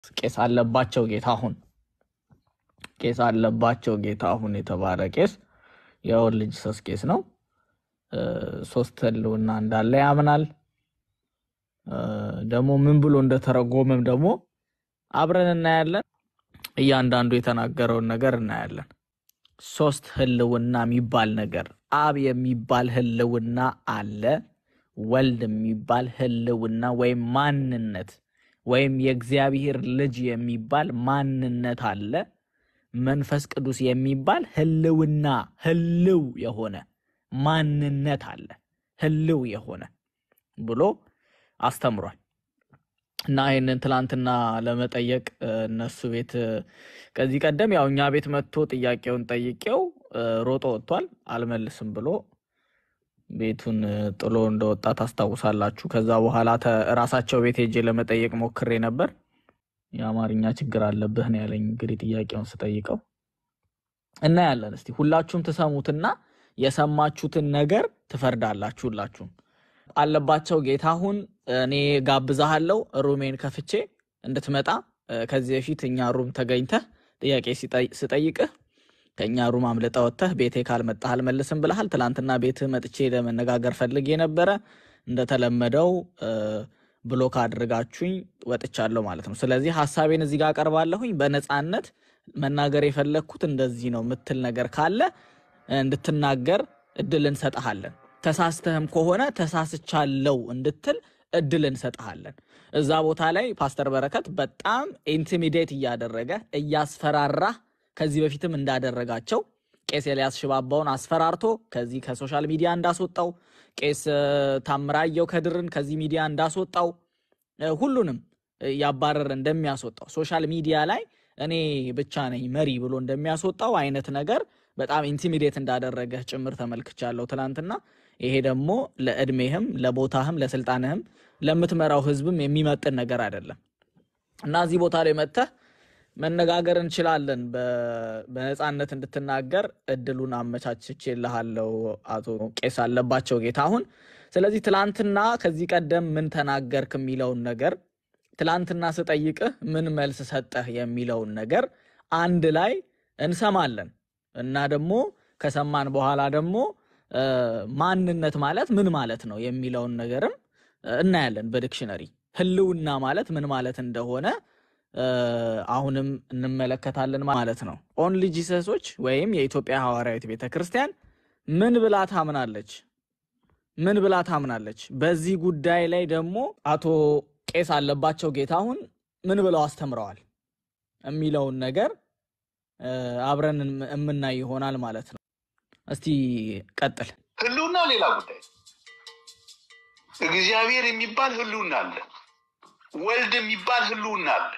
ቄስ አለባቸው ጌታሁን ቄስ አለባቸው ጌታሁን የተባለ ቄስ የወር ልጅ ሰስ ቄስ ነው። እ፣ ሶስት ህልውና እንዳለ ያምናል። እ፣ ደግሞ ምን ብሎ እንደተረጎመም ደግሞ አብረን እናያለን። እያንዳንዱ የተናገረውን ነገር እናያለን። ሶስት ህልውና የሚባል ነገር አብ የሚባል ህልውና አለ። ወልድ የሚባል ህልውና ወይም ማንነት ወይም የእግዚአብሔር ልጅ የሚባል ማንነት አለ። መንፈስ ቅዱስ የሚባል ህልውና ህልው የሆነ ማንነት አለ። ህልው የሆነ ብሎ አስተምሯል። እና ይህንን ትላንትና ለመጠየቅ እ፣ እነሱ ቤት እ፣ ከዚህ ቀደም ያው እኛ ቤት መጥቶ ጥያቄውን ጠይቄው እ፣ ሮጦ ወጥቷል። አልመልስም ብሎ ቤቱን እ፣ ጥሎ እንደወጣ ታስታውሳላችሁ። ከዛ በኋላ ተ- ራሳቸው ቤት ሄጄ ለመጠየቅ ሞክሬ ነበር። የአማርኛ ችግር አለብህ ነው ያለኝ። እንግዲህ ጥያቄውን ስጠይቀው እናያለን። እስቲ ሁላችሁም ትሰሙትና የሰማችሁትን ነገር ትፈርዳላችሁ። ሁላችሁም አለባቸው ጌታሁን እኔ ጋብዛሃለው ሩሜን ከፍቼ እንድትመጣ እ፣ ከዚህ በፊት እኛ ሩም ተገኝተህ ጥያቄ ሲጠይ- ስጠይቅህ ከእኛ ሩም አምልጠ ወጥተህ ቤቴ ካልመጣህ አልመልስም ብለሃል። ትላንትና ቤትህ መጥቼ ለመነጋገር ፈልጌ ነበረ። እንደተለመደው እ፣ ብሎክ አድርጋችሁኝ ወጥቻለሁ ማለት ነው። ስለዚህ ሀሳቤን እዚህ ጋር አቀርባለሁኝ። በነፃነት መናገር የፈለግኩት እንደዚህ ነው ምትል ነገር ካለ እንድትናገር እድል እንሰጥሃለን። ተሳስተህም ከሆነ ተሳስቻለው እንድትል እድል እንሰጥሃለን። እዛ ቦታ ላይ ፓስተር በረከት በጣም ኢንቲሚዴት እያደረገ እያስፈራራህ ከዚህ በፊትም እንዳደረጋቸው ቄስ ኤልያስ ሽባባውን አስፈራርቶ ከዚህ ከሶሻል ሚዲያ እንዳስወጣው ቄስ እ፣ ታምራየው ከድርን ከዚህ ሚዲያ እንዳስወጣው እ፣ ሁሉንም እያባረረ እንደሚያስወጣው ሶሻል ሚዲያ ላይ እኔ ብቻ ነኝ መሪ ብሎ እንደሚያስወጣው አይነት ነገር በጣም ኢንቲሚዴት እንዳደረገህ ጭምር ተመልክቻለሁ ትናንትና። ይሄ ደግሞ ለእድሜህም ለቦታህም ለስልጣንህም ለምትመራው ህዝብም የሚመጥን ነገር አይደለም እና እዚህ ቦታ ላይ መጥተህ መነጋገር እንችላለን። በ- በነፃነት እንድትናገር እድሉን አመቻችቼልሃለሁ አቶ ቄስ አለባቸው ጌታሁን። ስለዚህ ትላንትና ከዚህ ቀደም ምን ተናገርክ የሚለውን ነገር ትላንትና ስጠይቅህ ምን መልስ ሰጠህ የሚለውን ነገር አንድ ላይ እንሰማለን እና ደግሞ ከሰማን በኋላ ደግሞ እ፣ ማንነት ማለት ምን ማለት ነው የሚለውን ነገርም እ፣ እናያለን በዲክሽነሪ ህልውና ማለት ምን ማለት እንደሆነ እ፣ አሁንም እንመለከታለን ማለት ነው። ኦንሊ ጂሰሶች ወይም የኢትዮጵያ ሐዋርያዊት ቤተ ክርስቲያን ምን ብላ ታምናለች? ምን ብላ ታምናለች? በዚህ ጉዳይ ላይ ደግሞ አቶ ቄስ አለባቸው ጌታሁን ምን ብለው አስተምረዋል የሚለውን ነገር እ፣ አብረን እም- የምናይ ይሆናል ማለት ነው። እስቲ ቀጥል። ህልውና ሌላ ጉዳይ ነው። እግዚአብሔር የሚባል ህልውና አለ። ወልድ የሚባል ህልውና አለ።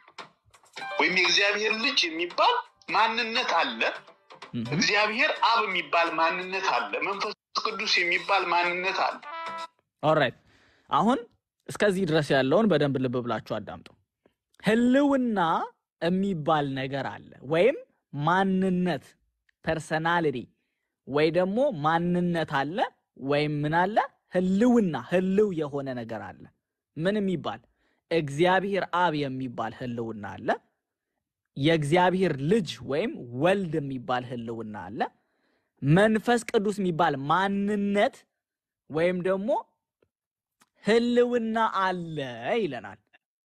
ወይም የእግዚአብሔር ልጅ የሚባል ማንነት አለ። እህ፣ እግዚአብሔር አብ የሚባል ማንነት አለ። መንፈስ ቅዱስ የሚባል ማንነት አለ። ኦልራይት አሁን እስከዚህ ድረስ ያለውን በደንብ ልብ ብላችሁ አዳምጡ። ህልውና የሚባል ነገር አለ ወይም ማንነት ፐርሰናሊቲ ወይ ደግሞ ማንነት አለ ወይም ምን አለ ህልውና ህልው የሆነ ነገር አለ። ምን የሚባል እግዚአብሔር አብ የሚባል ህልውና አለ። የእግዚአብሔር ልጅ ወይም ወልድ የሚባል ህልውና አለ። መንፈስ ቅዱስ የሚባል ማንነት ወይም ደግሞ ህልውና አለ ይለናል።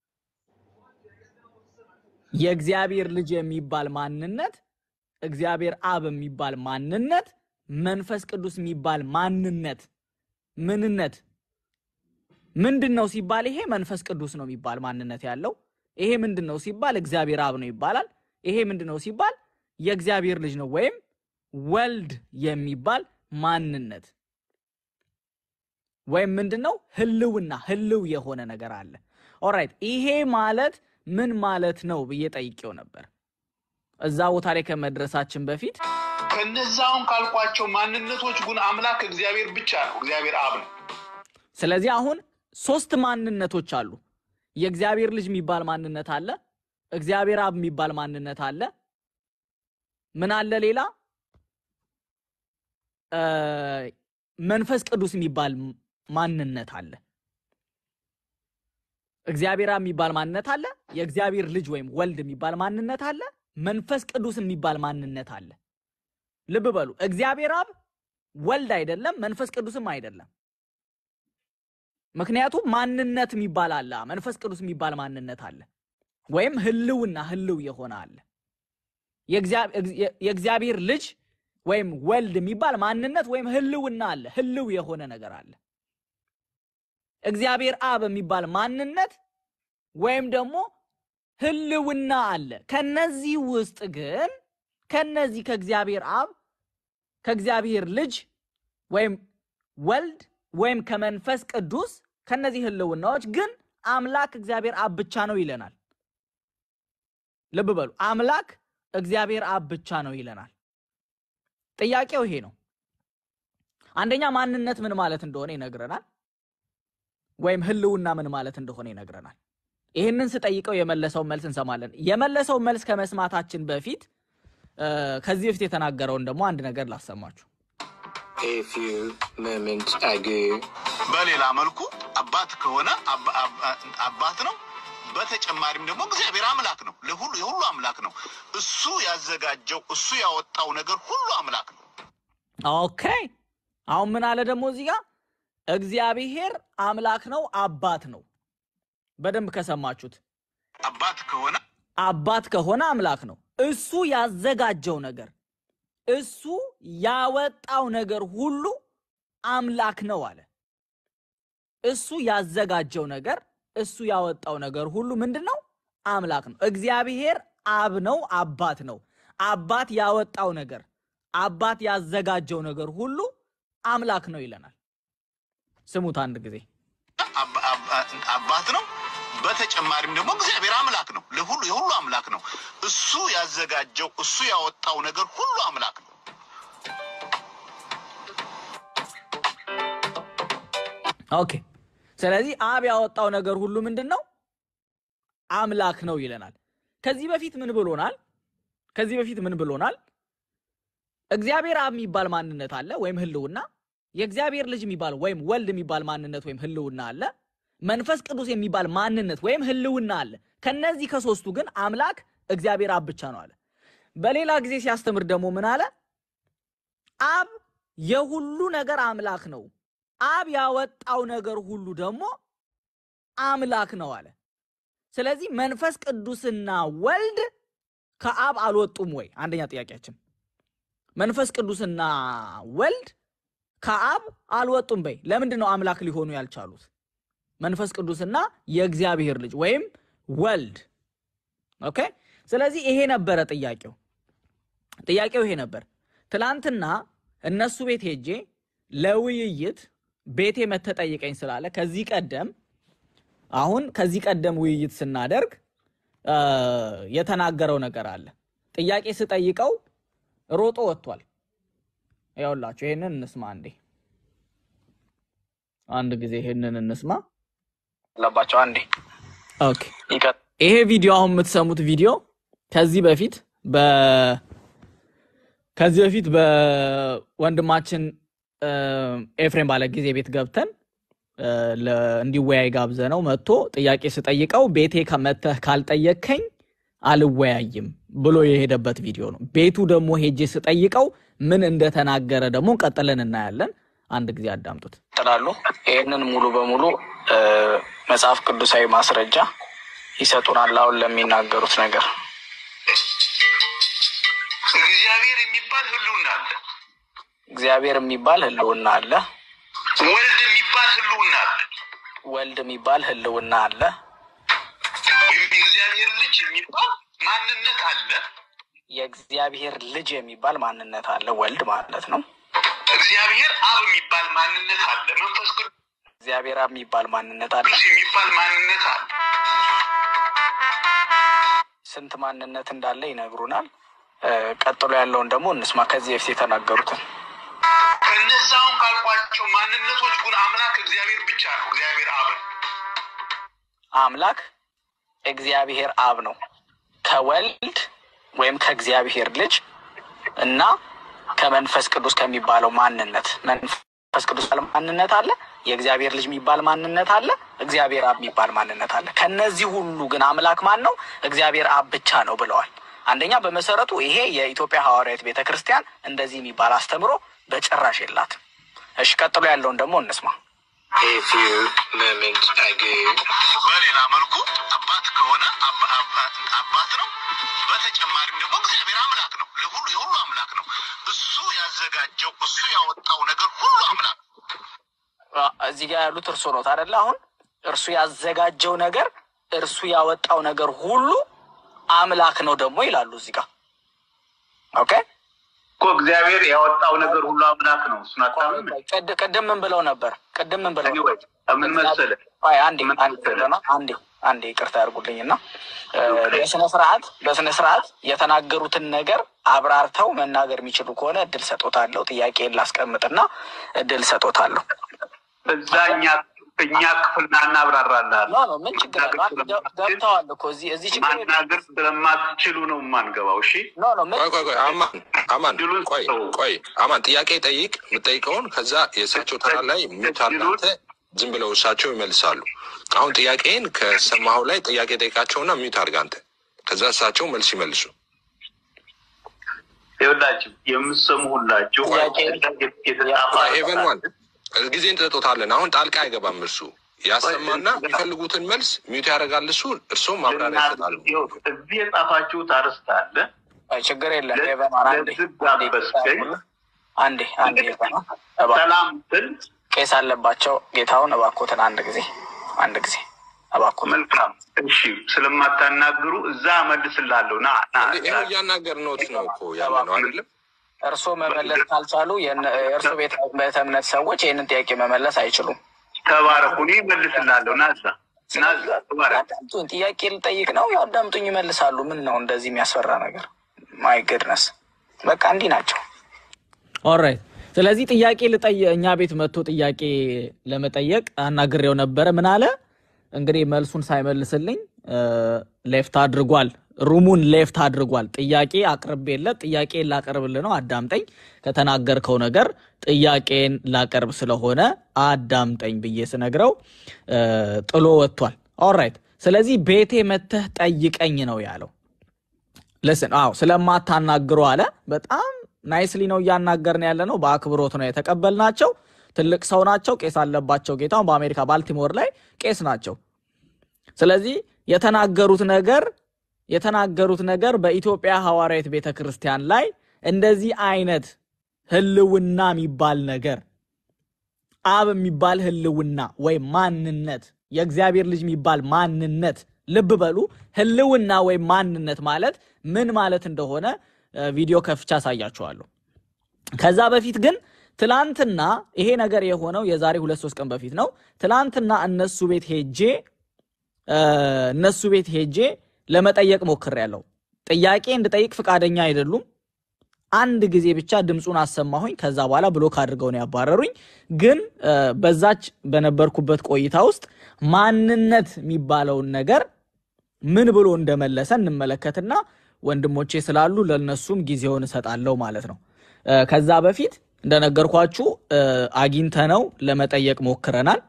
የእግዚአብሔር ልጅ የሚባል ማንነት፣ እግዚአብሔር አብ የሚባል ማንነት፣ መንፈስ ቅዱስ የሚባል ማንነት ምንነት ምንድን ነው ሲባል ይሄ መንፈስ ቅዱስ ነው የሚባል ማንነት ያለው። ይሄ ምንድን ነው ሲባል እግዚአብሔር አብ ነው ይባላል። ይሄ ምንድን ነው ሲባል የእግዚአብሔር ልጅ ነው ወይም ወልድ የሚባል ማንነት ወይም ምንድን ነው ህልውና ህልው የሆነ ነገር አለ። ኦራይት ይሄ ማለት ምን ማለት ነው ብዬ ጠይቄው ነበር። እዛ ቦታ ላይ ከመድረሳችን በፊት ከነዛውን ካልኳቸው ማንነቶች ግን አምላክ እግዚአብሔር ብቻ ነው። እግዚአብሔር አብ ነው። ስለዚህ አሁን ሶስት ማንነቶች አሉ። የእግዚአብሔር ልጅ የሚባል ማንነት አለ። እግዚአብሔር አብ የሚባል ማንነት አለ። ምን አለ ሌላ? እ፣ መንፈስ ቅዱስ የሚባል ማንነት አለ። እግዚአብሔር አብ የሚባል ማንነት አለ። የእግዚአብሔር ልጅ ወይም ወልድ የሚባል ማንነት አለ። መንፈስ ቅዱስ የሚባል ማንነት አለ። ልብ በሉ፣ እግዚአብሔር አብ ወልድ አይደለም፣ መንፈስ ቅዱስም አይደለም። ምክንያቱም ማንነት የሚባል አለ፣ መንፈስ ቅዱስ የሚባል ማንነት አለ፣ ወይም ህልውና ህልው የሆነ አለ። የእግዚአብሔር ልጅ ወይም ወልድ የሚባል ማንነት ወይም ህልውና አለ፣ ህልው የሆነ ነገር አለ። እግዚአብሔር አብ የሚባል ማንነት ወይም ደግሞ ህልውና አለ። ከነዚህ ውስጥ ግን ከነዚህ ከእግዚአብሔር አብ ከእግዚአብሔር ልጅ ወይም ወልድ ወይም ከመንፈስ ቅዱስ ከነዚህ ህልውናዎች ግን አምላክ እግዚአብሔር አብ ብቻ ነው ይለናል። ልብ በሉ፣ አምላክ እግዚአብሔር አብ ብቻ ነው ይለናል። ጥያቄው ይሄ ነው። አንደኛ ማንነት ምን ማለት እንደሆነ ይነግረናል፣ ወይም ህልውና ምን ማለት እንደሆነ ይነግረናል። ይህንን ስጠይቀው የመለሰውን መልስ እንሰማለን። የመለሰውን መልስ ከመስማታችን በፊት ከዚህ በፊት የተናገረውን ደግሞ አንድ ነገር ላሰማችሁ። A few moments ago. በሌላ መልኩ አባት ከሆነ አባ- አባ- አባት ነው። በተጨማሪም ደግሞ እግዚአብሔር አምላክ ነው። ለሁሉ የሁሉ አምላክ ነው። እሱ ያዘጋጀው እሱ ያወጣው ነገር ሁሉ አምላክ ነው። ኦኬ አሁን ምን አለ ደግሞ እዚህ ጋር እግዚአብሔር አምላክ ነው፣ አባት ነው። በደንብ ከሰማችሁት አባት ከሆነ አባት ከሆነ አምላክ ነው። እሱ ያዘጋጀው ነገር እሱ ያወጣው ነገር ሁሉ አምላክ ነው አለ። እሱ ያዘጋጀው ነገር እሱ ያወጣው ነገር ሁሉ ምንድን ነው? አምላክ ነው። እግዚአብሔር አብ ነው፣ አባት ነው። አባት ያወጣው ነገር አባት ያዘጋጀው ነገር ሁሉ አምላክ ነው ይለናል። ስሙት አንድ ጊዜ አባ- አባ- አባት ነው። በተጨማሪም ደግሞ እግዚአብሔር አምላክ ነው። ለሁሉ የሁሉ አምላክ ነው። እሱ ያዘጋጀው እሱ ያወጣው ነገር ሁሉ አምላክ ነው። ኦኬ። ስለዚህ አብ ያወጣው ነገር ሁሉ ምንድን ነው? አምላክ ነው ይለናል። ከዚህ በፊት ምን ብሎናል? ከዚህ በፊት ምን ብሎናል? እግዚአብሔር አብ የሚባል ማንነት አለ ወይም ህልውና፣ የእግዚአብሔር ልጅ የሚባል ወይም ወልድ የሚባል ማንነት ወይም ህልውና አለ፣ መንፈስ ቅዱስ የሚባል ማንነት ወይም ህልውና አለ። ከነዚህ ከሶስቱ ግን አምላክ እግዚአብሔር አብ ብቻ ነው አለ። በሌላ ጊዜ ሲያስተምር ደግሞ ምን አለ? አብ የሁሉ ነገር አምላክ ነው አብ ያወጣው ነገር ሁሉ ደግሞ አምላክ ነው አለ። ስለዚህ መንፈስ ቅዱስና ወልድ ከአብ አልወጡም ወይ? አንደኛ ጥያቄያችን መንፈስ ቅዱስና ወልድ ከአብ አልወጡም በይ። ለምንድን ነው አምላክ ሊሆኑ ያልቻሉት? መንፈስ ቅዱስና የእግዚአብሔር ልጅ ወይም ወልድ። ኦኬ። ስለዚህ ይሄ ነበረ ጥያቄው። ጥያቄው ይሄ ነበር። ትላንትና እነሱ ቤት ሄጄ ለውይይት ቤቴ መተጠይቀኝ ስላለ ከዚህ ቀደም አሁን ከዚህ ቀደም ውይይት ስናደርግ እ የተናገረው ነገር አለ። ጥያቄ ስጠይቀው ሮጦ ወጥቷል። ያውላችሁ ይሄንን እንስማ አንዴ፣ አንድ ጊዜ ይሄንን እንስማ። አለባቸው አንዴ ኦኬ ይቀጥ ይሄ ቪዲዮ አሁን የምትሰሙት ቪዲዮ ከዚህ በፊት በ ከዚህ በፊት በወንድማችን እ ኤፍሬም ባለ ጊዜ ቤት ገብተን እ ለ- እንዲወያይ ጋብዘ ነው መጥቶ ጥያቄ ስጠይቀው ቤቴ ከመተህ ካልጠየከኝ አልወያይም ብሎ የሄደበት ቪዲዮ ነው። ቤቱ ደግሞ ሄጄ ስጠይቀው ምን እንደተናገረ ደግሞ ቀጥለን እናያለን። አንድ ጊዜ አዳምጡት። ይጥላሉ። ይህንን ሙሉ በሙሉ እ መጽሐፍ ቅዱሳዊ ማስረጃ ይሰጡናል። አሁን ለሚናገሩት ነገር እግዚአብሔር የሚባል ህልውና አለ። እግዚአብሔር የሚባል ህልውና አለ። ወልድ የሚባል ህልውና አለ። ወልድ የሚባል ህልውና አለ። ወይም የእግዚአብሔር ልጅ የሚባል ማንነት አለ። የእግዚአብሔር ልጅ የሚባል ማንነት አለ። ወልድ ማለት ነው። እግዚአብሔር አብ የሚባል ማንነት አለ። መንፈስ ቅዱስ እግዚአብሔር አብ የሚባል ማንነት አለ። የሚባል ማንነት አለ። ስንት ማንነት እንዳለ ይነግሩናል። እ ቀጥሎ ያለውን ደግሞ እንስማ። ከዚህ በፊት የተናገሩትን ከነዛውን ካልኳቸው ማንነቶች ግን አምላክ እግዚአብሔር ብቻ ነው። እግዚአብሔር አብ ነው። አምላክ እግዚአብሔር አብ ነው። ከወልድ ወይም ከእግዚአብሔር ልጅ እና ከመንፈስ ቅዱስ ከሚባለው ማንነት መንፈስ መንፈስ ቅዱስ የሚባል ማንነት አለ። የእግዚአብሔር ልጅ የሚባል ማንነት አለ። እግዚአብሔር አብ የሚባል ማንነት አለ። ከነዚህ ሁሉ ግን አምላክ ማን ነው? እግዚአብሔር አብ ብቻ ነው ብለዋል። አንደኛ በመሰረቱ ይሄ የኢትዮጵያ ሐዋርያት ቤተ ክርስቲያን እንደዚህ የሚባል አስተምሮ በጭራሽ የላትም። እሺ ቀጥሎ ያለውን ደግሞ እንስማ። A few moments ago. በሌላ መልኩ አባት ከሆነ አባ- አባ- አባት ነው። በተጨማሪም ደግሞ እግዚአብሔር አምላክ ነው። ለሁሉ የሁሉ አምላክ ነው። እሱ ያዘጋጀው እሱ ያወጣው ነገር ሁሉ አምላክ ነው። እዚህ ጋር ያሉት እርሱ ነው አይደለ? አሁን እርሱ ያዘጋጀው ነገር እርሱ ያወጣው ነገር ሁሉ አምላክ ነው ደግሞ ይላሉ እዚህ ጋር ኦኬ። እኮ እግዚአብሔር ያወጣው ነገር ሁሉ አምላክ ነው። እሱን አታምንም? ቅድ- ቅድም ምን ብለው ነበር? ቅድም ምን ብለው Anyway, ምን መሰለህ ቆይ አንዴ ምን አንዴ መሰለህ? ብለና አንዴ አንዴ ይቅርታ ያድርጉልኝና እ፣ በስነ ስርዓት በስነ ስርዓት የተናገሩትን ነገር አብራርተው መናገር የሚችሉ ከሆነ እድል ሰጦታለሁ። ጥያቄን ላስቀምጥና እድል ሰጦታለሁ። እዛ እኛ እኛ ክፍልና እናብራራለን። ኖ ኖ ምን ችግር አለው? አንድ ገብ- ገብተዋል እኮ እዚህ እዚህ ችግር የለም። ማናገር ስለማትችሉ ነው የማንገባው። እሺ ኖ ኖ ምን ቆይ ቆይ ቆይ አማን አማን ድሉን ቆይ ስጠው። ቆይ አማን ጥያቄ ጠይቅ። የምጠይቀውን ከዛ የእሳቸው ተራ ላይ ሚዩት አድርገህ አንተ ዝም ብለው እሳቸው ይመልሳሉ። አሁን ጥያቄን ከሰማኸው ላይ ጥያቄ ጠይቃቸውና ሚዩት አድርገህ አንተ ከዛ እሳቸው መልስ ይመልሱ። ይኸውላችሁ የምትሰሙ ሁላችሁ ጥያቄ- የተጻፈ ኤቨን ዋን ጊዜ እንጠጦታለን። አሁን ጣልቃ አይገባም። እርሱ ያሰማና የሚፈልጉትን መልስ ሚዩት ያደርጋል። እሱ እርሶም ማብራሪያ ይሰጣሉ። እዚህ የጻፋችሁት አርስት አለ። አይ፣ ችግር የለም። ለ- ኤቨን አንዴ ለዝግ አንዴ ጋበዝከኝ። አንዴ አንዴ ኤቨን እባክህ ሰላም ስል ቄስ አለባቸው ጌታውን እባኮትን አንድ ጊዜ አንድ ጊዜ እባኮትን መልካም እሺ፣ ስለማታናግሩ እዛ እመልስላለሁ። ና ና እንዴ ይኸው እያናገርነዎት ነው እኮ ያለ ነው አይደለም? እርስዎ መመለስ ካልቻሉ የእነ- የእርስዎ ቤተ ቤተ እምነት ሰዎች ይህንን ጥያቄ መመለስ አይችሉም። ተባረኩ። እኔ እመልስላለሁ። ና እዛ ና እዛ ተባረክ። ያዳምጡኝ። ጥያቄ ልጠይቅ ነው ያዳምጡኝ፣ ይመልሳሉ። ምን ነው እንደዚህ የሚያስፈራ ነገር? ማይ ገድነስ በቃ እንዲህ ናቸው። ኦራይት ስለዚህ ጥያቄ ልጠየ እኛ ቤት መጥቶ ጥያቄ ለመጠየቅ አናግሬው ነበረ። ምን አለ እንግዲህ መልሱን ሳይመልስልኝ ሌፍት አድርጓል፣ ሩሙን ሌፍት አድርጓል። ጥያቄ አቅርቤለት ጥያቄን ላቀርብልህ ነው አዳምጠኝ፣ ከተናገርከው ነገር ጥያቄን ላቀርብ ስለሆነ አዳምጠኝ ብዬ ስነግረው እ፣ ጥሎ ወጥቷል። ኦራይት ስለዚህ ቤቴ መተህ ጠይቀኝ ነው ያለው። ልስን አዎ ስለማታናግሩ አለ። በጣም ናይስሊ ነው እያናገርን ያለ ነው። በአክብሮት ነው የተቀበልናቸው። ትልቅ ሰው ናቸው። ቄስ አለባቸው ጌታውን በአሜሪካ ባልቲሞር ላይ ቄስ ናቸው። ስለዚህ የተናገሩት ነገር የተናገሩት ነገር በኢትዮጵያ ሐዋርያት ቤተ ክርስቲያን ላይ እንደዚህ አይነት ህልውና የሚባል ነገር አብ የሚባል ህልውና ወይም ማንነት የእግዚአብሔር ልጅ የሚባል ማንነት ልብ በሉ ህልውና ወይም ማንነት ማለት ምን ማለት እንደሆነ እ፣ ቪዲዮ ከፍቻ አሳያችኋለሁ። ከዛ በፊት ግን ትላንትና ይሄ ነገር የሆነው የዛሬ ሁለት ሶስት ቀን በፊት ነው። ትላንትና እነሱ ቤት ሄጄ እ፣ እነሱ ቤት ሄጄ ለመጠየቅ ሞክሬያለሁ። ጥያቄ እንድጠይቅ ፈቃደኛ አይደሉም። አንድ ጊዜ ብቻ ድምፁን አሰማሁኝ። ከዛ በኋላ ብሎክ አድርገው ነው ያባረሩኝ። ግን እ፣ በዛች በነበርኩበት ቆይታ ውስጥ ማንነት የሚባለውን ነገር ምን ብሎ እንደመለሰ እንመለከትና ወንድሞቼ ስላሉ ለነሱም ጊዜውን እሰጣለሁ ማለት ነው። እ፣ ከዛ በፊት እንደነገርኳችሁ እ፣ አግኝተነው ለመጠየቅ ሞክረናል።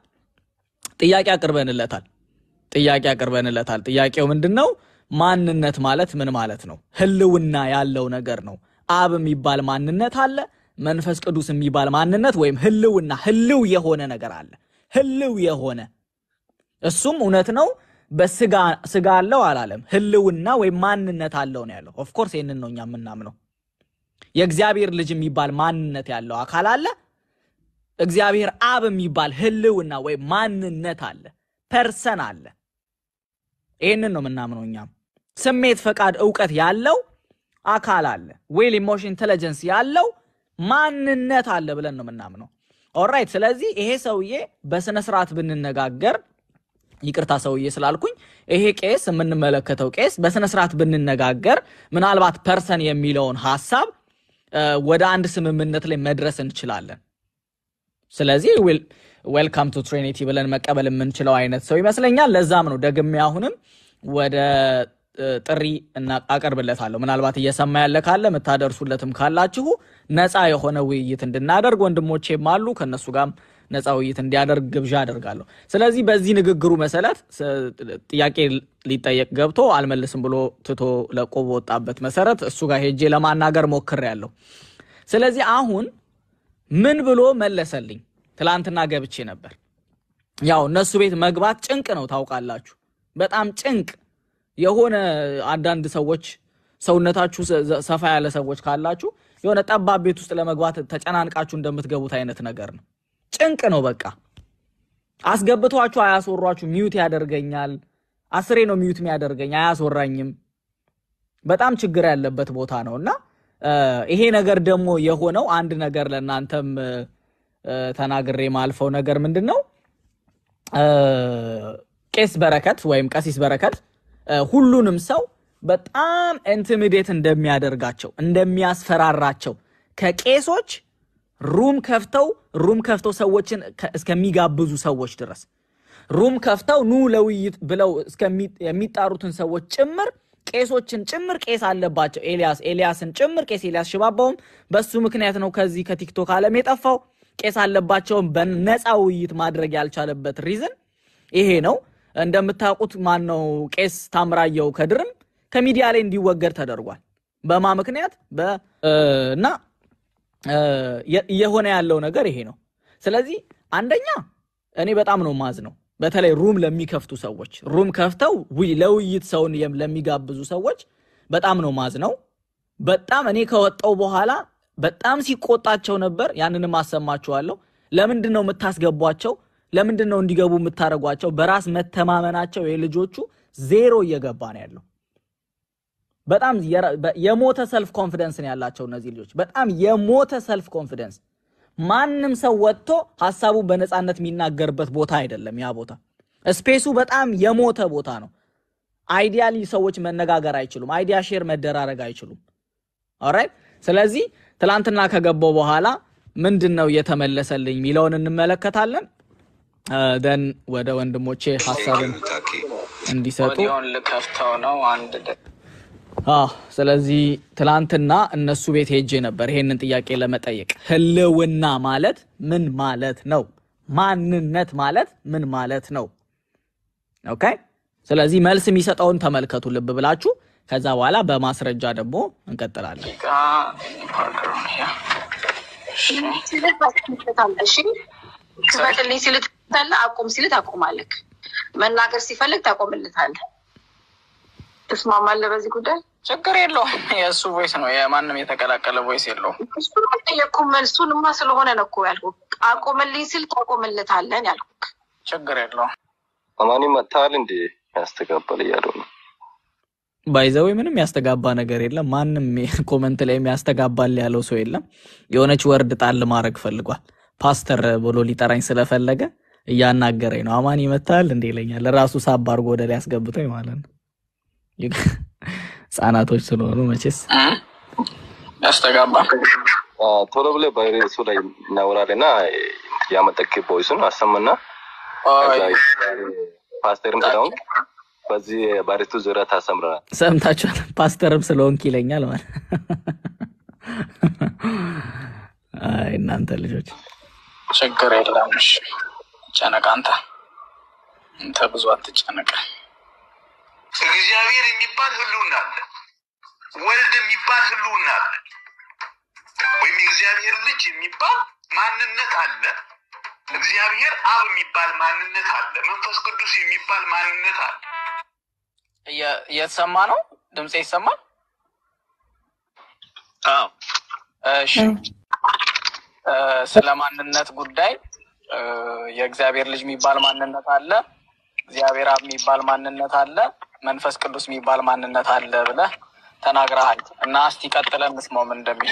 ጥያቄ አቅርበንለታል። ጥያቄ አቅርበንለታል። ጥያቄው ምንድን ነው? ማንነት ማለት ምን ማለት ነው? ህልውና ያለው ነገር ነው። አብ የሚባል ማንነት አለ። መንፈስ ቅዱስ የሚባል ማንነት ወይም ህልውና ህልው የሆነ ነገር አለ። ህልው የሆነ እሱም እውነት ነው። በስጋ ስጋ አለው አላለም። ህልውና ወይም ማንነት አለው ነው ያለው። ኦፍኮርስ ይህንን ነው እኛ የምናምነው። የእግዚአብሔር ልጅ የሚባል ማንነት ያለው አካል አለ። እግዚአብሔር አብ የሚባል ህልውና ወይም ማንነት አለ። ፐርሰን አለ። ይህንን ነው የምናምነው እኛም። ስሜት፣ ፈቃድ፣ እውቀት ያለው አካል አለ። ዌል ኢሞሽን ኢንቴሊጀንስ ያለው ማንነት አለ ብለን ነው የምናምነው። ኦራይት። ስለዚህ ይሄ ሰውዬ በስነ ስርዓት ብንነጋገር ይቅርታ ሰውዬ ስላልኩኝ፣ ይሄ ቄስ የምንመለከተው ቄስ በስነ ስርዓት ብንነጋገር ምናልባት ፐርሰን የሚለውን ሀሳብ እ፣ ወደ አንድ ስምምነት ላይ መድረስ እንችላለን። ስለዚህ ዌልካም ቱ ትሪኒቲ ብለን መቀበል የምንችለው አይነት ሰው ይመስለኛል። ለዛም ነው ደግሜ አሁንም ወደ እ፣ ጥሪ እና አቀርብለታለሁ። ምናልባት እየሰማ ያለ ካለ የምታደርሱለትም ካላችሁ ነፃ የሆነ ውይይት እንድናደርግ ወንድሞቼም አሉ ከእነሱ ጋርም ነፃ ውይይት እንዲያደርግ ግብዣ አደርጋለሁ። ስለዚህ በዚህ ንግግሩ መሰረት ስ- ጥያቄ ሊጠየቅ ገብቶ አልመልስም ብሎ ትቶ ለቆ በወጣበት መሰረት እሱ ጋር ሄጄ ለማናገር ሞክሬያለሁ። ስለዚህ አሁን ምን ብሎ መለሰልኝ? ትላንትና ገብቼ ነበር። ያው እነሱ ቤት መግባት ጭንቅ ነው ታውቃላችሁ፣ በጣም ጭንቅ የሆነ አንዳንድ ሰዎች ሰውነታችሁ ሰ- ዘ- ሰፋ ያለ ሰዎች ካላችሁ የሆነ ጠባብ ቤት ውስጥ ለመግባት ተጨናንቃችሁ እንደምትገቡት አይነት ነገር ነው። ጭንቅ ነው በቃ አስገብቷችሁ አያስወሯችሁ። ሚዩት ያደርገኛል። አስሬ ነው ሚዩት የሚያደርገኝ፣ አያስወራኝም። በጣም ችግር ያለበት ቦታ ነው እና እ፣ ይሄ ነገር ደግሞ የሆነው አንድ ነገር ለእናንተም እ፣ እ፣ ተናግሬ ማልፈው ነገር ምንድን ነው እ፣ ቄስ በረከት ወይም ቀሲስ በረከት እ፣ ሁሉንም ሰው በጣም ኢንቲሚዴት እንደሚያደርጋቸው እንደሚያስፈራራቸው ከቄሶች ሩም ከፍተው ሩም ከፍተው ሰዎችን ከ- እስከሚጋብዙ ሰዎች ድረስ ሩም ከፍተው ኑ ለውይይት ብለው እስከሚ- የሚጣሩትን ሰዎች ጭምር ቄሶችን ጭምር ቄስ አለባቸው። ኤልያስ ኤልያስን ጭምር ቄስ ኤልያስ ሽባባውም በሱ ምክንያት ነው ከዚህ ከቲክቶክ ዓለም የጠፋው። ቄስ አለባቸውን በነፃ ውይይት ማድረግ ያልቻለበት ሪዝን ይሄ ነው። እንደምታውቁት ማን ነው ቄስ ታምራየው ከድርም ከሚዲያ ላይ እንዲወገድ ተደርጓል። በማ ምክንያት በ እ፣ እና እ፣ የ- እየሆነ ያለው ነገር ይሄ ነው። ስለዚህ አንደኛ እኔ በጣም ነው ማዝ ነው በተለይ ሩም ለሚከፍቱ ሰዎች ሩም ከፍተው ውይ- ለውይይት ሰውን የም- ለሚጋብዙ ሰዎች በጣም ነው ማዝ ነው። በጣም እኔ ከወጣው በኋላ በጣም ሲቆጣቸው ነበር። ያንንም አሰማችኋለሁ። ለምንድን ነው የምታስገቧቸው? ለምንድን ነው እንዲገቡ የምታደርጓቸው? በራስ መተማመናቸው የልጆቹ ዜሮ እየገባ ነው ያለው። በጣም የራ- በ- የሞተ ሰልፍ ኮንፊደንስ ነው ያላቸው እነዚህ ልጆች። በጣም የሞተ ሰልፍ ኮንፊደንስ። ማንም ሰው ወጥቶ ሀሳቡን በነፃነት የሚናገርበት ቦታ አይደለም ያ ቦታ። ስፔሱ በጣም የሞተ ቦታ ነው። አይዲያሊ ሰዎች መነጋገር አይችሉም። አይዲያ ሼር መደራረግ አይችሉም። ኦራይት። ስለዚህ ትላንትና ከገባው በኋላ ምንድን ነው እየተመለሰልኝ የሚለውን እንመለከታለን። ደን ወደ ወንድሞቼ ሀሳብን ታኪ እንዲሰጡ ኦዲዮን ልከፍተው ነው አንድ ደ- አዎ ስለዚህ ትላንትና እነሱ ቤት ሄጄ ነበር ይሄንን ጥያቄ ለመጠየቅ። ህልውና ማለት ምን ማለት ነው? ማንነት ማለት ምን ማለት ነው? ኦኬ። ስለዚህ መልስ የሚሰጠውን ተመልከቱ ልብ ብላችሁ። ከዛ በኋላ በማስረጃ ደግሞ እንቀጥላለን። ደቂቃ ፓርደሩን ያ እሺ እሺ ክፈትልኝ ሲል ትፈታለህ፣ አቁም ሲል ታቆማለህ። መናገር ሲፈልግ ታቆምለታለህ። ትስማማለህ በዚህ ጉዳይ? ችግር የለውም። የእሱ ቮይስ ነው፣ የማንም የተቀላቀለ ቮይስ የለውም። እሱን ጠየቅኩህ። መልሱንማ ስለሆነ ነው እኮ ያልኩህ። አቆምልኝ ሲል ታቆምለታለን ያልኩህ። ችግር የለውም። አማኒ መታል እንዴ ያስተጋባል እያሉ ነው። ባይዘዌ ምንም ያስተጋባ ነገር የለም። ማንም ኮመንት ላይ ያስተጋባል ያለው ሰው የለም። የሆነች ወርድ ጣል ማድረግ ፈልጓል። ፓስተር ብሎ ሊጠራኝ ስለፈለገ እያናገረኝ ነው። አማን ይመታል እንዴ ይለኛል። ራሱ ሳብ አድርጎ ወደ ላይ ያስገብተኝ ማለት ነው። ህጻናቶች ስለሆኑ መቼስ ያስተጋባ አ፣ ቶሎ ብለህ በርዕሱ ላይ እናወራለን እና ያመጠክ ቦይሱን አሰምና ከዛ ፓስተርም ስለሆንክ በዚህ በርዕሱ ዙሪያ ታሰምረናል። ሰምታችኋል። ፓስተርም ስለሆንክ ይለኛል ማለት አይ እናንተ ልጆች ችግር የለም። እሺ ጨነቅ አንተ አንተ ብዙ አትጨነቅ። እግዚአብሔር የሚባል ህልውና አለ። ወልድ የሚባል ህልውና አለ። ወይም የእግዚአብሔር ልጅ የሚባል ማንነት አለ። እግዚአብሔር አብ የሚባል ማንነት አለ። መንፈስ ቅዱስ የሚባል ማንነት አለ። እየ- እየተሰማ ነው? ድምፄ ይሰማል? አዎ እሺ እ፣ ስለ ማንነት ጉዳይ እ፣ የእግዚአብሔር ልጅ የሚባል ማንነት አለ፣ እግዚአብሔር አብ የሚባል ማንነት አለ፣ መንፈስ ቅዱስ የሚባል ማንነት አለ ብለህ ተናግረሃል እና እስቲ ቀጥለን እንስማው ምን እንደሚል።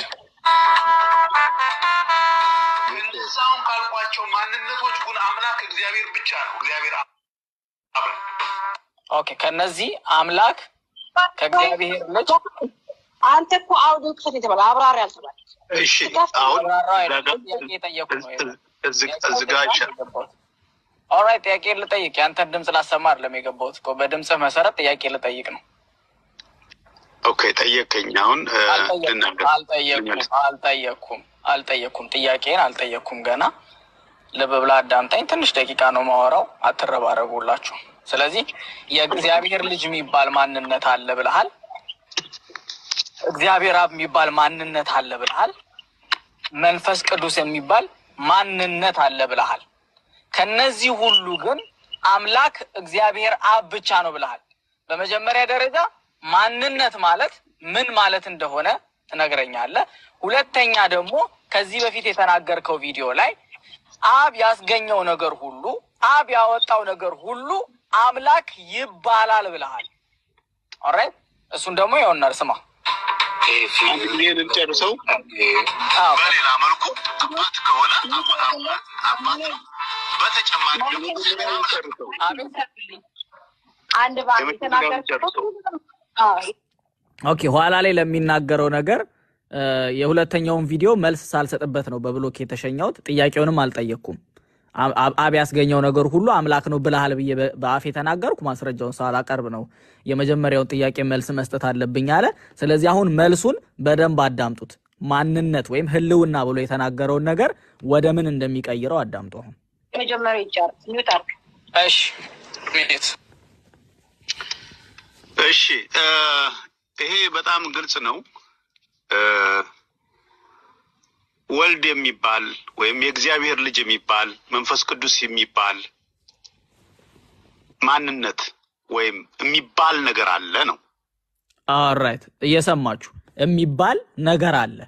እነዛውን ካልኳቸው ማንነቶች ግን አምላክ እግዚአብሔር ብቻ ነው። እግዚአብሔር አብ ነው። ኦኬ ከነዚህ አምላክ ከእግዚአብሔር ልጅ አንተ እኮ አውዶ ክፈት የተባለ አብራሪ አልተባለ። እሺ አሁን አብራራ አይደለም፣ ጥያቄ የጠየኩ ነው። እዚህ ጋር ይሻላል። ኦራይት ጥያቄ ልጠይቅ። ያንተን ድምፅ ላሰማ አይደለም የገባሁት እኮ በድምፅህ መሰረት ጥያቄ ልጠይቅ ነው። ኦኬ ጠየቀኝ። አሁን እ፣ ልናገር አልጠየቅኩም አልጠየቅኩም አልጠየቅኩም ጥያቄን አልጠየቅኩም ገና ልብ ብላ አዳምጣኝ ትንሽ ደቂቃ ነው ማወራው አትረባረቡላችሁ ስለዚህ የእግዚአብሔር ልጅ የሚባል ማንነት አለ ብልሃል እግዚአብሔር አብ የሚባል ማንነት አለ ብልሃል መንፈስ ቅዱስ የሚባል ማንነት አለ ብልሃል ከነዚህ ሁሉ ግን አምላክ እግዚአብሔር አብ ብቻ ነው ብልሃል በመጀመሪያ ደረጃ ማንነት ማለት ምን ማለት እንደሆነ ትነግረኛለህ። ሁለተኛ ደግሞ ከዚህ በፊት የተናገርከው ቪዲዮ ላይ አብ ያስገኘው ነገር ሁሉ አብ ያወጣው ነገር ሁሉ አምላክ ይባላል ብለሃል። ኦራይት እሱን ደግሞ ይሆናል ስማ። If you አንድ ጊዜ ልጨርሰው። አዎ፣ በሌላ መልኩ አባት ከሆነ አባ- አባ- አባት ነው። በተጨማሪ ደግሞ እግዚአብሔር አምላክ ነው። አቤት አንድ በአንድ የመጀመሪያውን የተናገርኩት ጨርሰው። አዎ፣ ኦኬ ኋላ ላይ ለሚናገረው ነገር እ፣ የሁለተኛውን ቪዲዮ መልስ ሳልሰጥበት ነው በብሎክ የተሸኘሁት። ጥያቄውንም አልጠየቅኩም። አ- አ- አብ ያስገኘው ነገር ሁሉ አምላክ ነው ብለሃል ብዬ በ- በአፍ የተናገርኩ ማስረጃውን ሳላቀርብ ነው የመጀመሪያውን ጥያቄ መልስ መስጠት አለብኝ አለ። ስለዚህ አሁን መልሱን በደንብ አዳምጡት። ማንነት ወይም ህልውና ብሎ የተናገረውን ነገር ወደ ምን እንደሚቀይረው አዳምጡ። አሁን የመጀመሪያው ይጨርስ ሚውት አድርግ። እሺ ሚኒት እሺ እ፣ ይሄ በጣም ግልጽ ነው። እ፣ ወልድ የሚባል ወይም የእግዚአብሔር ልጅ የሚባል መንፈስ ቅዱስ የሚባል ማንነት ወይም የሚባል ነገር አለ ነው። ኦራይት እየሰማችሁ የሚባል ነገር አለ።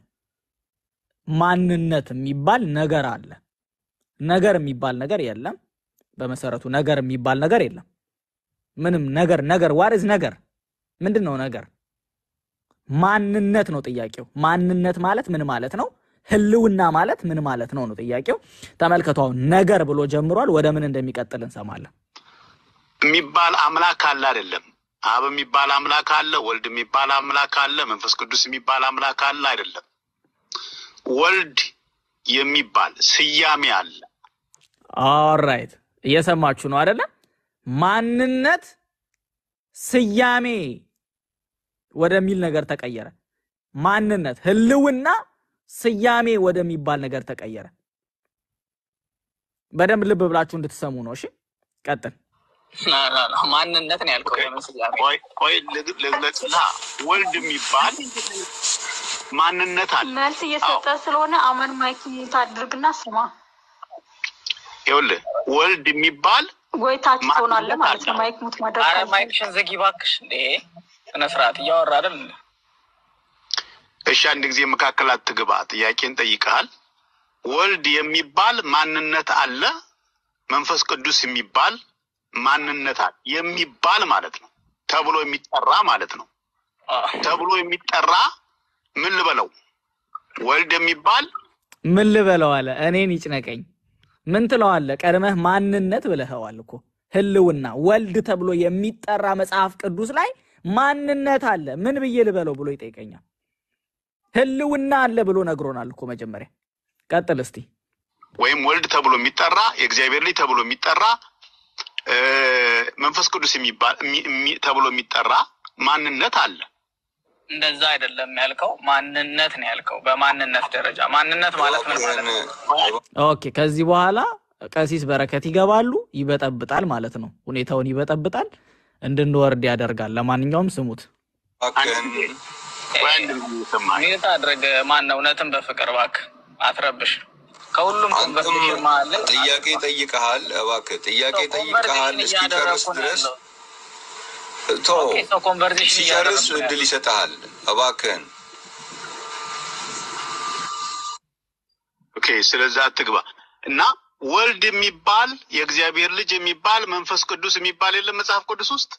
ማንነት የሚባል ነገር አለ። ነገር የሚባል ነገር የለም። በመሰረቱ ነገር የሚባል ነገር የለም። ምንም ነገር ነገር ዋርዝ ነገር ምንድን ነው ነገር? ማንነት ነው ጥያቄው። ማንነት ማለት ምን ማለት ነው? ህልውና ማለት ምን ማለት ነው ነው ጥያቄው። ተመልከቱ አሁን ነገር ብሎ ጀምሯል። ወደ ምን እንደሚቀጥል እንሰማለን። የሚባል አምላክ አለ አይደለም። አብ የሚባል አምላክ አለ፣ ወልድ የሚባል አምላክ አለ፣ መንፈስ ቅዱስ የሚባል አምላክ አለ አይደለም። ወልድ የሚባል ስያሜ አለ። ኦራይት እየሰማችሁ ነው አይደለ? ማንነት ስያሜ ወደሚል ነገር ተቀየረ። ማንነት ህልውና ስያሜ ወደሚባል ነገር ተቀየረ። በደንብ ልብ ብላችሁ እንድትሰሙ ነው። እሺ ቀጥል። ማንነት ነው ያልከው የምን ስያሜ? ቆይ ቆይ ልግ- ልግለጽልህ። ወልድ የሚባል ማንነት አለ። መልስ እየሰጠ ስለሆነ አመን ማይክ ሚውት አድርግና ስማ። ይኸውልህ ወልድ የሚባል ወይ ታች ትሆናለህ ማንነት ማለት ነው። አለ። ማይክ ሙት ማድረግ አረ ካልቻልክ። ማይክሽን ዝጊ እባክሽ። እንዴ ስነ ስርዓት እያወራ አይደል? እንዴ? እሺ፣ አንድ ጊዜ መካከል አትግባ። ጥያቄን ጠይቀሃል። ወልድ የሚባል ማንነት አለ። መንፈስ ቅዱስ የሚባል ማንነት አለ። የሚባል ማለት ነው ተብሎ የሚጠራ ማለት ነው። አዎ። ተብሎ የሚጠራ ምን ልበለው? ወልድ የሚባል ምን ልበለው አለ። እኔን ይጭነቀኝ። ምን ትለዋለህ? ቀድመህ ማንነት ብለኸዋል እኮ ህልውና። ወልድ ተብሎ የሚጠራ መጽሐፍ ቅዱስ ላይ ማንነት አለ። ምን ብዬ ልበለው ብሎ ይጠይቀኛል። ህልውና አለ ብሎ ነግሮናል እኮ መጀመሪያ። ቀጥል እስቲ። ወይም ወልድ ተብሎ የሚጠራ የእግዚአብሔር ልጅ ተብሎ የሚጠራ እ፣ መንፈስ ቅዱስ የሚባል የሚ- የሚ- ተብሎ የሚጠራ ማንነት አለ። እንደዛ አይደለም ያልከው፣ ማንነት ነው ያልከው። በማንነት ደረጃ ማንነት ማለት ምን ማለት ነው? ኦኬ። ከዚህ በኋላ ቀሲስ በረከት ይገባሉ። ይበጠብጣል ማለት ነው። ሁኔታውን ይበጠብጣል፣ እንድንወርድ ያደርጋል። ለማንኛውም ስሙት። አንድ ጊዜ ወይ አንድ ጊዜ ይሰማል። ሚዩት አድርግ። ማን እውነትን በፍቅር እባክህ አትረብሽ። ከሁሉም አንተም ኮንቨርሴሽን መሀል ላይ ጥያቄ ጠይቀሃል። እባክህ ጥያቄ ጠይቀሃል። ኮንቨርሴሽን እስኪጨርስ እያደረኩ ነው ድረስ ያለው። ቶ ኦኬ፣ ሰው ኮንቨርሴሽን ሲጨርስ እያደረኩ ነው እድል ያለው። ይሰጥሃል። እባክህን ኦኬ፣ ስለዛ አትግባ እና ወልድ የሚባል የእግዚአብሔር ልጅ የሚባል መንፈስ ቅዱስ የሚባል የለም መጽሐፍ ቅዱስ ውስጥ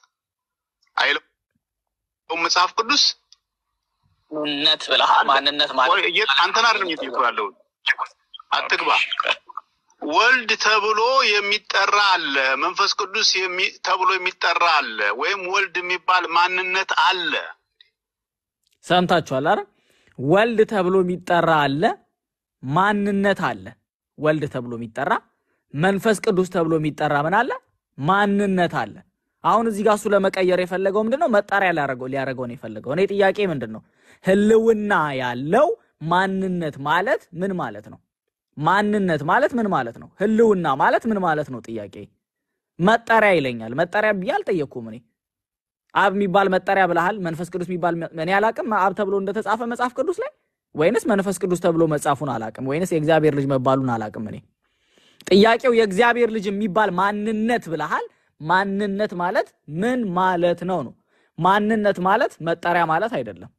አይለውም። መጽሐፍ ቅዱስ ማንነት ብለሃል። ማንነት ማለት ቆይ፣ እየ- አንተን አይደለም እየጠየኩህ ያለሁት። አትግባ። ወልድ ተብሎ የሚጠራ አለ፣ መንፈስ ቅዱስ የሚ- ተብሎ የሚጠራ አለ፣ ወይም ወልድ የሚባል ማንነት አለ። ሰምታችኋል? አረ ወልድ ተብሎ የሚጠራ አለ፣ ማንነት አለ። ወልድ ተብሎ የሚጠራ መንፈስ ቅዱስ ተብሎ የሚጠራ ምን አለ? ማንነት አለ። አሁን እዚህ ጋር እሱ ለመቀየር የፈለገው ምንድን ነው? መጣሪያ ሊያረገው ሊያረገው ነው የፈለገው። እኔ ጥያቄ ምንድን ነው? ህልውና ያለው ማንነት ማለት ምን ማለት ነው? ማንነት ማለት ምን ማለት ነው? ህልውና ማለት ምን ማለት ነው? ጥያቄ መጠሪያ ይለኛል። መጠሪያ ብዬ አልጠየቅኩም እኔ አብ የሚባል መጠሪያ ብለሃል። መንፈስ ቅዱስ የሚባል እኔ አላቅም። አብ ተብሎ እንደተጻፈ መጽሐፍ ቅዱስ ላይ ወይንስ መንፈስ ቅዱስ ተብሎ መጻፉን አላቅም፣ ወይንስ የእግዚአብሔር ልጅ መባሉን አላቅም። እኔ ጥያቄው የእግዚአብሔር ልጅ የሚባል ማንነት ብለሃል። ማንነት ማለት ምን ማለት ነው ነው? ማንነት ማለት መጠሪያ ማለት አይደለም።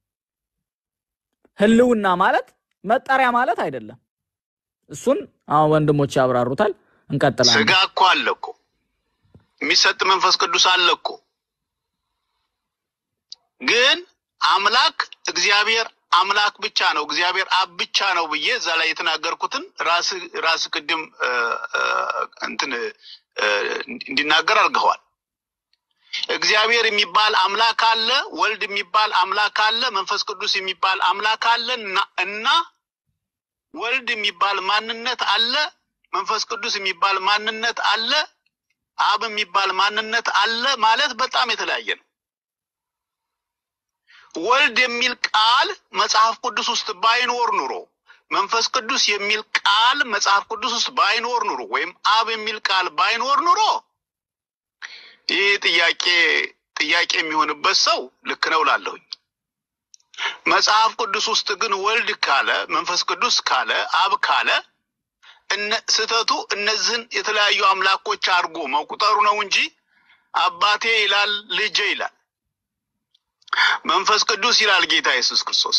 ህልውና ማለት መጠሪያ ማለት አይደለም። እሱን አሁን ወንድሞች ያብራሩታል። እንቀጥላለን። ስጋ እኮ አለ እኮ የሚሰጥ መንፈስ ቅዱስ አለ እኮ ግን አምላክ እግዚአብሔር አምላክ ብቻ ነው፣ እግዚአብሔር አብ ብቻ ነው ብዬ እዛ ላይ የተናገርኩትን ራስ ራስ ቅድም እ፣ እ፣ እንትን እ፣ እንዲናገር አድርገዋል። እግዚአብሔር የሚባል አምላክ አለ፣ ወልድ የሚባል አምላክ አለ፣ መንፈስ ቅዱስ የሚባል አምላክ አለ እና እና ወልድ የሚባል ማንነት አለ፣ መንፈስ ቅዱስ የሚባል ማንነት አለ፣ አብ የሚባል ማንነት አለ ማለት በጣም የተለያየ ነው። ወልድ የሚል ቃል መጽሐፍ ቅዱስ ውስጥ ባይኖር ኑሮ መንፈስ ቅዱስ የሚል ቃል መጽሐፍ ቅዱስ ውስጥ ባይኖር ኑሮ ወይም አብ የሚል ቃል ባይኖር ኑሮ ይህ ጥያቄ ጥያቄ የሚሆንበት ሰው ልክ ነው ላለሁኝ። መጽሐፍ ቅዱስ ውስጥ ግን ወልድ ካለ መንፈስ ቅዱስ ካለ አብ ካለ እነ ስህተቱ እነዚህን የተለያዩ አምላኮች አድርጎ መቁጠሩ ነው እንጂ አባቴ ይላል ልጄ ይላል መንፈስ ቅዱስ ይላል ጌታ ኢየሱስ ክርስቶስ።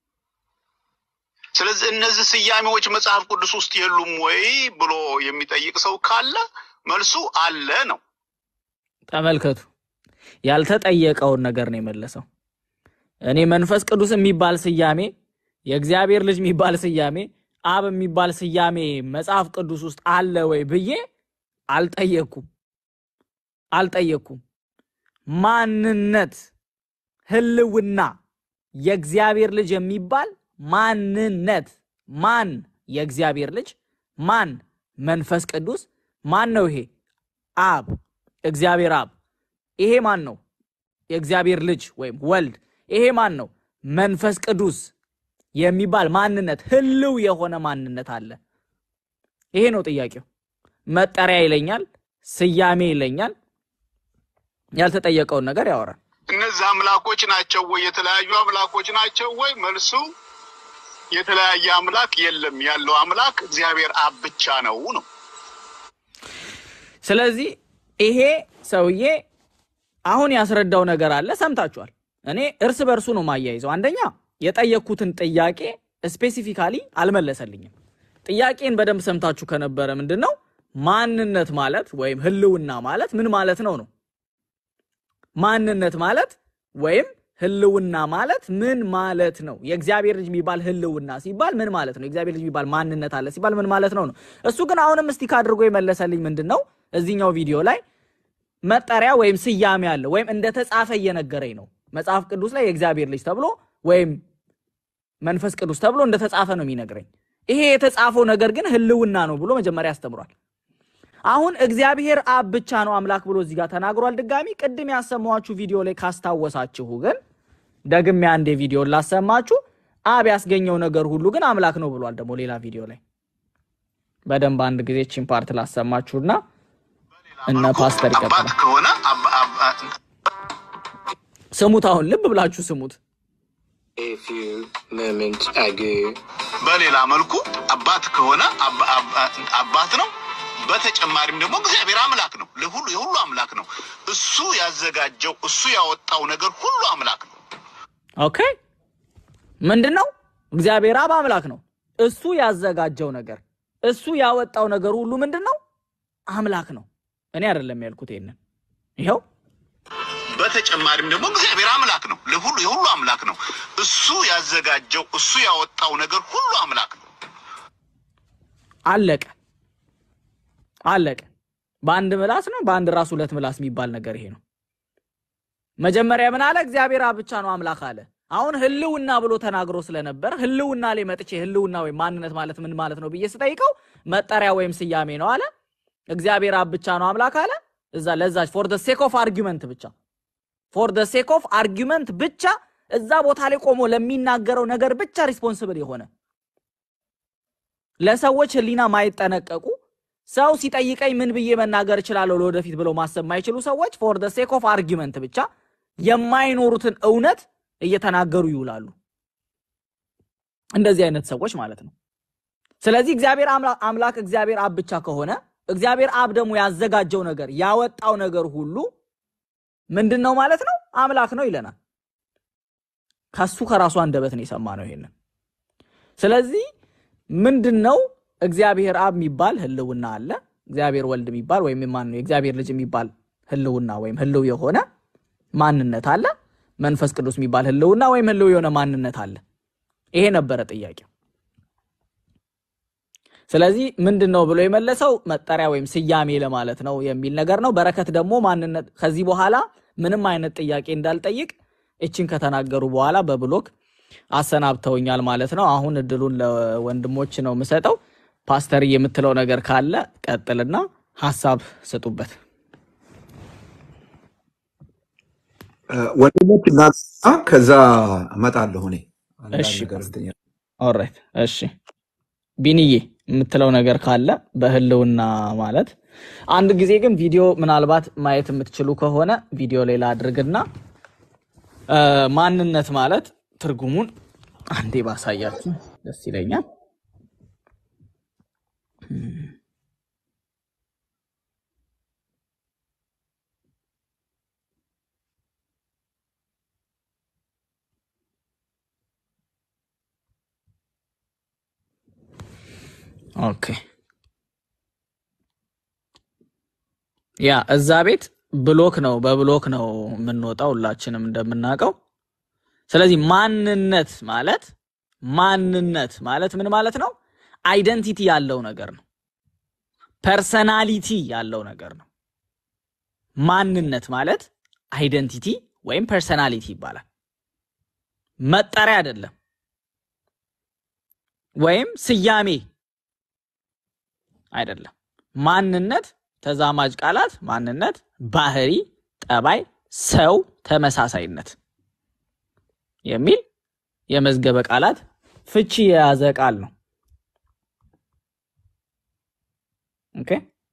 ስለዚህ እነዚህ ስያሜዎች መጽሐፍ ቅዱስ ውስጥ የሉም ወይ ብሎ የሚጠይቅ ሰው ካለ መልሱ አለ ነው። ተመልከቱ፣ ያልተጠየቀውን ነገር ነው የመለሰው። እኔ መንፈስ ቅዱስ የሚባል ስያሜ፣ የእግዚአብሔር ልጅ የሚባል ስያሜ፣ አብ የሚባል ስያሜ መጽሐፍ ቅዱስ ውስጥ አለ ወይ ብዬ አልጠየቅኩም አልጠየቅኩም። ማንነት ህልውና የእግዚአብሔር ልጅ የሚባል ማንነት ማን የእግዚአብሔር ልጅ ማን መንፈስ ቅዱስ ማን ነው? ይሄ አብ እግዚአብሔር አብ። ይሄ ማን ነው? የእግዚአብሔር ልጅ ወይም ወልድ። ይሄ ማን ነው? መንፈስ ቅዱስ የሚባል ማንነት ህልው የሆነ ማንነት አለ። ይሄ ነው ጥያቄው። መጠሪያ ይለኛል፣ ስያሜ ይለኛል። ያልተጠየቀውን ነገር ያወራል። እነዚህ አምላኮች ናቸው ወይ? የተለያዩ አምላኮች ናቸው ወይ? መልሱ የተለያየ አምላክ የለም። ያለው አምላክ እግዚአብሔር አብ ብቻ ነው ነው። ስለዚህ ይሄ ሰውዬ አሁን ያስረዳው ነገር አለ፣ ሰምታችኋል። እኔ እርስ በእርሱ ነው ማያይዘው። አንደኛ የጠየቅኩትን ጥያቄ ስፔሲፊካሊ አልመለሰልኝም። ጥያቄን በደንብ ሰምታችሁ ከነበረ ምንድን ነው ማንነት ማለት ወይም ህልውና ማለት ምን ማለት ነው ነው ማንነት ማለት ወይም ህልውና ማለት ምን ማለት ነው? የእግዚአብሔር ልጅ የሚባል ህልውና ሲባል ምን ማለት ነው? የእግዚአብሔር ልጅ የሚባል ማንነት አለ ሲባል ምን ማለት ነው ነው። እሱ ግን አሁንም ስቲክ አድርጎ የመለሰልኝ ምንድን ነው እዚህኛው ቪዲዮ ላይ መጠሪያ ወይም ስያሜ አለ ወይም እንደተጻፈ እየነገረኝ ነው። መጽሐፍ ቅዱስ ላይ የእግዚአብሔር ልጅ ተብሎ ወይም መንፈስ ቅዱስ ተብሎ እንደተጻፈ ነው የሚነግረኝ። ይሄ የተጻፈው ነገር ግን ህልውና ነው ብሎ መጀመሪያ ያስተምሯል። አሁን እግዚአብሔር አብ ብቻ ነው አምላክ ብሎ እዚህ ጋር ተናግሯል። ድጋሚ ቅድም ያሰማኋችሁ ቪዲዮ ላይ ካስታወሳችሁ ግን ደግሜ አንዴ ቪዲዮ ላሰማችሁ። አብ ያስገኘው ነገር ሁሉ ግን አምላክ ነው ብሏል። ደግሞ ሌላ ቪዲዮ ላይ በደንብ አንድ ጊዜ ቺን ፓርት ላሰማችሁና እነ ፓስተር አባት ይቀጥላል። ከሆነ አብ- አብ- ስሙት፣ አሁን ልብ ብላችሁ ስሙት። A few moments ago. በሌላ መልኩ አባት ከሆነ አብ- አብ- አባት ነው። በተጨማሪም ደግሞ እግዚአብሔር አምላክ ነው። ለሁሉ የሁሉ አምላክ ነው። እሱ ያዘጋጀው እሱ ያወጣው ነገር ሁሉ አምላክ ነው። ኦኬ ምንድን ነው? እግዚአብሔር አብ አምላክ ነው። እሱ ያዘጋጀው ነገር እሱ ያወጣው ነገር ሁሉ ምንድን ነው? አምላክ ነው። እኔ አይደለም ያልኩት ይሄንን። ይኸው በተጨማሪም ደግሞ እግዚአብሔር አምላክ ነው። ለሁሉ የሁሉ አምላክ ነው። እሱ ያዘጋጀው እሱ ያወጣው ነገር ሁሉ አምላክ ነው። አለቀ አለቀ። በአንድ ምላስ ነው በአንድ ራስ ሁለት ምላስ የሚባል ነገር ይሄ ነው። መጀመሪያ ምን አለ? እግዚአብሔር አብ ብቻ ነው አምላክ አለ። አሁን ህልውና ብሎ ተናግሮ ስለነበር ህልውና ላይ መጥቼ ህልውና ወይም ማንነት ማለት ምን ማለት ነው ብዬ ስጠይቀው መጠሪያ ወይም ስያሜ ነው አለ። እግዚአብሔር አብ ብቻ ነው አምላክ አለ። እዛ ለዛች ፎር ደ ሴክ ኦፍ አርጊመንት ብቻ ፎር ደ ሴክ ኦፍ አርጊመንት ብቻ እዛ ቦታ ላይ ቆሞ ለሚናገረው ነገር ብቻ ሪስፖንስብል የሆነ ለሰዎች ህሊና ማይጠነቀቁ ሰው ሲጠይቀኝ ምን ብዬ መናገር እችላለሁ ለወደፊት ብለው ማሰብ የማይችሉ ሰዎች ፎር ደ ሴክ ኦፍ አርጊመንት ብቻ የማይኖሩትን እውነት እየተናገሩ ይውላሉ። እንደዚህ አይነት ሰዎች ማለት ነው። ስለዚህ እግዚአብሔር አምላ- አምላክ እግዚአብሔር አብ ብቻ ከሆነ እግዚአብሔር አብ ደግሞ ያዘጋጀው ነገር ያወጣው ነገር ሁሉ ምንድን ነው ማለት ነው? አምላክ ነው ይለናል። ከሱ ከራሱ አንደበት ነው የሰማነው ይሄንን። ስለዚህ ምንድን ነው እግዚአብሔር አብ የሚባል ህልውና አለ። እግዚአብሔር ወልድ የሚባል ወይም ማን ነው የእግዚአብሔር ልጅ የሚባል ህልውና ወይም ህልው የሆነ ማንነት አለ። መንፈስ ቅዱስ የሚባል ህልውና ወይም ህልው የሆነ ማንነት አለ። ይሄ ነበረ ጥያቄው። ስለዚህ ምንድን ነው ብሎ የመለሰው መጠሪያ ወይም ስያሜ ለማለት ነው የሚል ነገር ነው። በረከት ደግሞ ማንነት ከዚህ በኋላ ምንም አይነት ጥያቄ እንዳልጠይቅ እችን ከተናገሩ በኋላ በብሎክ አሰናብተውኛል ማለት ነው። አሁን እድሉን ለወንድሞች ነው የምሰጠው። ፓስተር የምትለው ነገር ካለ ቀጥልና ሀሳብ ስጡበት። ወንድሞች እናንሳ፣ ከዛ እመጣለሁ እኔ አንዳንድ እሺ ነገር እንትን እያልኩ። ኦልራይት እሺ ቢንዬ የምትለው ነገር ካለ በህልውና ማለት አንድ ጊዜ ግን ቪዲዮ ምናልባት ማየት የምትችሉ ከሆነ ቪዲዮ ሌላ አድርግና እ፣ ማንነት ማለት ትርጉሙን አንዴ ባሳያችሁ ደስ ይለኛል። ኦኬ ያ እዛ ቤት ብሎክ ነው፣ በብሎክ ነው የምንወጣው ሁላችንም እንደምናውቀው። ስለዚህ ማንነት ማለት ማንነት ማለት ምን ማለት ነው? አይደንቲቲ ያለው ነገር ነው። ፐርሰናሊቲ ያለው ነገር ነው። ማንነት ማለት አይደንቲቲ ወይም ፐርሰናሊቲ ይባላል። መጠሪያ አይደለም፣ ወይም ስያሜ አይደለም። ማንነት ተዛማጅ ቃላት ማንነት፣ ባህሪ፣ ጠባይ፣ ሰው፣ ተመሳሳይነት የሚል የመዝገበ ቃላት ፍቺ የያዘ ቃል ነው። ኦኬ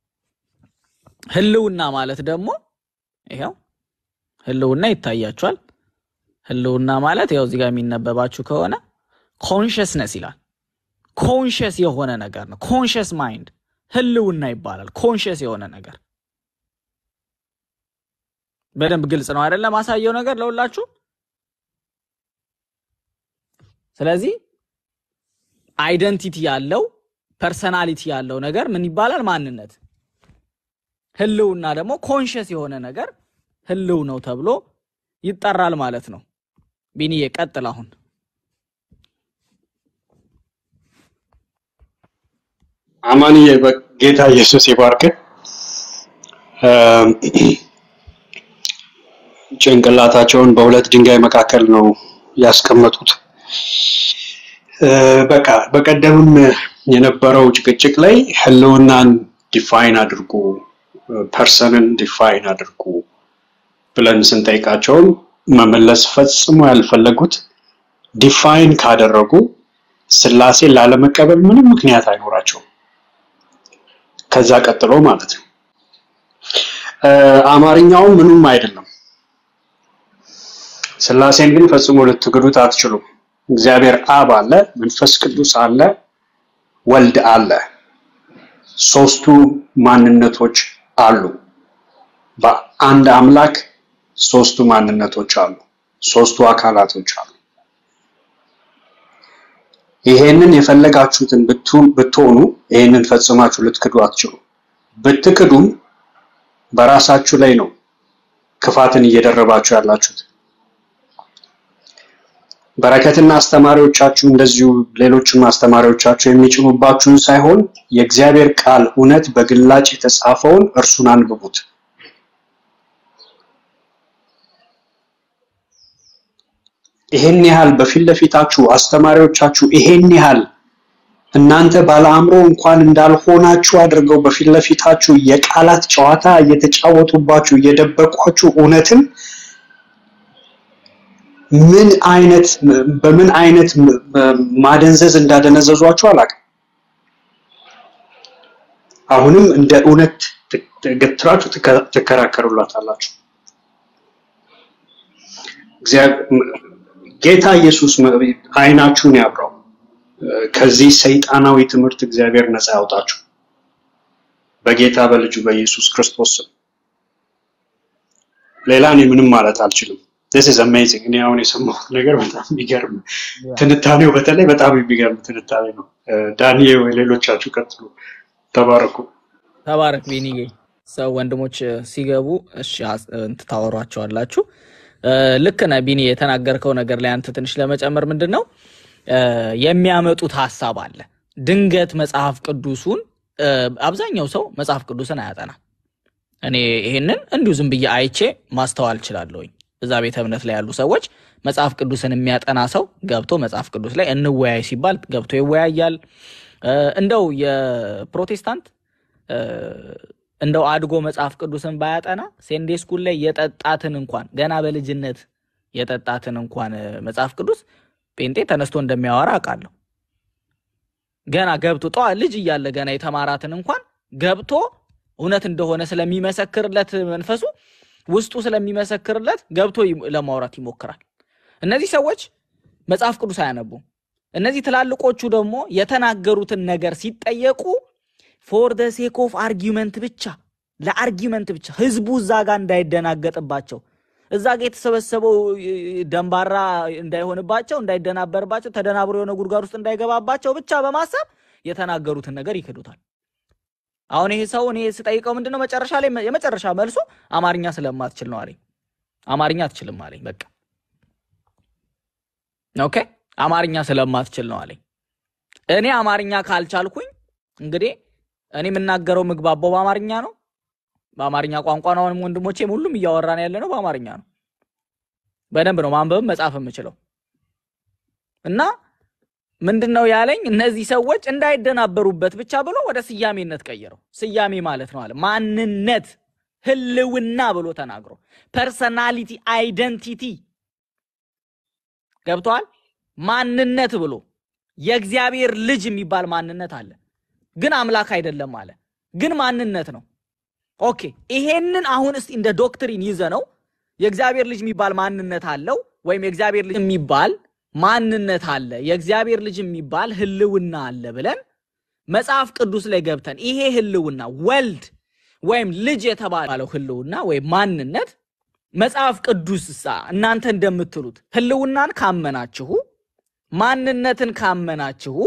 ህልውና ማለት ደግሞ ይኸው ህልውና ይታያችኋል። ህልውና ማለት ያው እዚህ ጋር የሚነበባችሁ ከሆነ ኮንሽስነስ ይላል። ኮንሽስ የሆነ ነገር ነው። ኮንሽስ ማይንድ ህልውና ይባላል። ኮንሽስ የሆነ ነገር በደንብ ግልጽ ነው አይደለም? ማሳየው ነገር ለሁላችሁ። ስለዚህ አይደንቲቲ ያለው ፐርሰናሊቲ ያለው ነገር ምን ይባላል? ማንነት። ህልውና ደግሞ ኮንሽስ የሆነ ነገር ህልው ነው ተብሎ ይጠራል ማለት ነው። ቢኒዬ ቀጥል አሁን። አማንዬ በጌታ ኢየሱስ ይባርክ። ጭንቅላታቸውን በሁለት ድንጋይ መካከል ነው ያስቀመጡት። እ፣ በቃ በቀደምም የነበረው ጭቅጭቅ ላይ ህልውናን ዲፋይን አድርጉ፣ ፐርሰንን ዲፋይን አድርጉ ብለን ስንጠይቃቸውም መመለስ ፈጽሞ ያልፈለጉት ዲፋይን ካደረጉ ስላሴን ላለመቀበል ምንም ምክንያት አይኖራቸውም። ከዛ ቀጥሎ ማለት ነው እ፣ አማርኛውም ምኑም አይደለም። ስላሴን ግን ፈጽሞ ልትክዱት አትችሉም። እግዚአብሔር አብ አለ፣ መንፈስ ቅዱስ አለ፣ ወልድ አለ። ሶስቱ ማንነቶች አሉ። በአንድ አምላክ ሶስቱ ማንነቶች አሉ፣ ሶስቱ አካላቶች አሉ። ይሄንን የፈለጋችሁትን ብቱ- ብትሆኑ ይሄንን ፈጽማችሁ ልትክዱ አትችሉ። ብትክዱም በራሳችሁ ላይ ነው ክፋትን እየደረባችሁ ያላችሁት። በረከትና አስተማሪዎቻችሁ እንደዚሁ ሌሎችም አስተማሪዎቻችሁ የሚጭኑባችሁን ሳይሆን የእግዚአብሔር ቃል እውነት በግላጭ የተጻፈውን እርሱን አንብቡት። ይሄን ያህል በፊት ለፊታችሁ አስተማሪዎቻችሁ ይሄን ያህል እናንተ ባለአእምሮ እንኳን እንዳልሆናችሁ አድርገው በፊት ለፊታችሁ የቃላት ጨዋታ እየተጫወቱባችሁ እየደበቋችሁ እውነትን ምን አይነት በምን አይነት ማደንዘዝ እንዳደነዘዟችሁ አላውቅም። አሁንም እንደ እውነት ገትራችሁ ትከራከሩላታላችሁ። ጌታ ኢየሱስ አይናችሁን ያብራው። ከዚህ ሰይጣናዊ ትምህርት እግዚአብሔር ነፃ ያውጣችሁ። በጌታ በልጁ በኢየሱስ ክርስቶስ ስም። ሌላ እኔ ምንም ማለት አልችልም። this is amazing። እኔ አሁን የሰማሁት ነገር በጣም የሚገርም ትንታኔው፣ በተለይ በጣም የሚገርም ትንታኔ ነው። ዳኒ ወይ ሌሎቻችሁ ቀጥሉ። ተባረኩ። ተባረክ ቢኒዬ። ሰው ወንድሞች ሲገቡ እሺ እንትን ታወሯቸዋላችሁ። ልክ ነህ ቢኒ፣ የተናገርከው ነገር ላይ አንተ ትንሽ ለመጨመር ምንድን ነው የሚያመጡት ሀሳብ አለ። ድንገት መጽሐፍ ቅዱሱን አብዛኛው ሰው መጽሐፍ ቅዱስን አያጠናም። እኔ ይሄንን እንዲሁ ዝም ብዬ አይቼ ማስተዋል እችላለሁኝ። እዛ ቤተ እምነት ላይ ያሉ ሰዎች መጽሐፍ ቅዱስን የሚያጠና ሰው ገብቶ መጽሐፍ ቅዱስ ላይ እንወያይ ሲባል ገብቶ ይወያያል። እንደው የፕሮቴስታንት እንደው አድጎ መጽሐፍ ቅዱስን ባያጠና ሴንዴ ስኩል ላይ የጠጣትን እንኳን ገና በልጅነት የጠጣትን እንኳን መጽሐፍ ቅዱስ ጴንጤ ተነስቶ እንደሚያወራ አውቃለሁ። ገና ገብቶ ጠዋ ልጅ እያለ ገና የተማራትን እንኳን ገብቶ እውነት እንደሆነ ስለሚመሰክርለት መንፈሱ ውስጡ ስለሚመሰክርለት ገብቶ ለማውራት ይሞክራል። እነዚህ ሰዎች መጽሐፍ ቅዱስ አያነቡም። እነዚህ ትላልቆቹ ደግሞ የተናገሩትን ነገር ሲጠየቁ ፎር ደ ሴክ ኦፍ አርጊመንት ብቻ ለአርጊመንት ብቻ ህዝቡ እዛ ጋር እንዳይደናገጥባቸው እዛ ጋር የተሰበሰበው ደንባራ እንዳይሆንባቸው እንዳይደናበርባቸው ተደናብሮ የሆነ ጉድጓድ ውስጥ እንዳይገባባቸው ብቻ በማሰብ የተናገሩትን ነገር ይክዱታል። አሁን ይሄ ሰው እኔ ስጠይቀው ምንድነው መጨረሻ ላይ የመጨረሻ መልሱ አማርኛ ስለማትችል ነው አለኝ። አማርኛ አትችልም አለኝ። በቃ ኦኬ፣ አማርኛ ስለማትችል ነው አለኝ። እኔ አማርኛ ካልቻልኩኝ እንግዲህ እኔ የምናገረው ምግባባው በአማርኛ ነው በአማርኛ ቋንቋ ነው። አሁንም ወንድሞቼም ሁሉም እያወራን ያለ ነው በአማርኛ ነው። በደንብ ነው ማንበብም መጻፍ የምችለው እና ምንድን ነው ያለኝ እነዚህ ሰዎች እንዳይደናበሩበት ብቻ ብሎ ወደ ስያሜነት ቀየረው። ስያሜ ማለት ነው አለ ማንነት፣ ህልውና ብሎ ተናግሮ ፐርሰናሊቲ፣ አይደንቲቲ ገብተዋል። ማንነት ብሎ የእግዚአብሔር ልጅ የሚባል ማንነት አለ፣ ግን አምላክ አይደለም አለ፣ ግን ማንነት ነው። ኦኬ ይሄንን አሁን እስቲ እንደ ዶክትሪን ይዘ ነው የእግዚአብሔር ልጅ የሚባል ማንነት አለው ወይም የእግዚአብሔር ልጅ የሚባል ማንነት አለ፣ የእግዚአብሔር ልጅ የሚባል ህልውና አለ ብለን መጽሐፍ ቅዱስ ላይ ገብተን ይሄ ህልውና ወልድ ወይም ልጅ የተባለው ህልውና ወይም ማንነት መጽሐፍ ቅዱስ ሳ እናንተ እንደምትሉት ህልውናን ካመናችሁ ማንነትን ካመናችሁ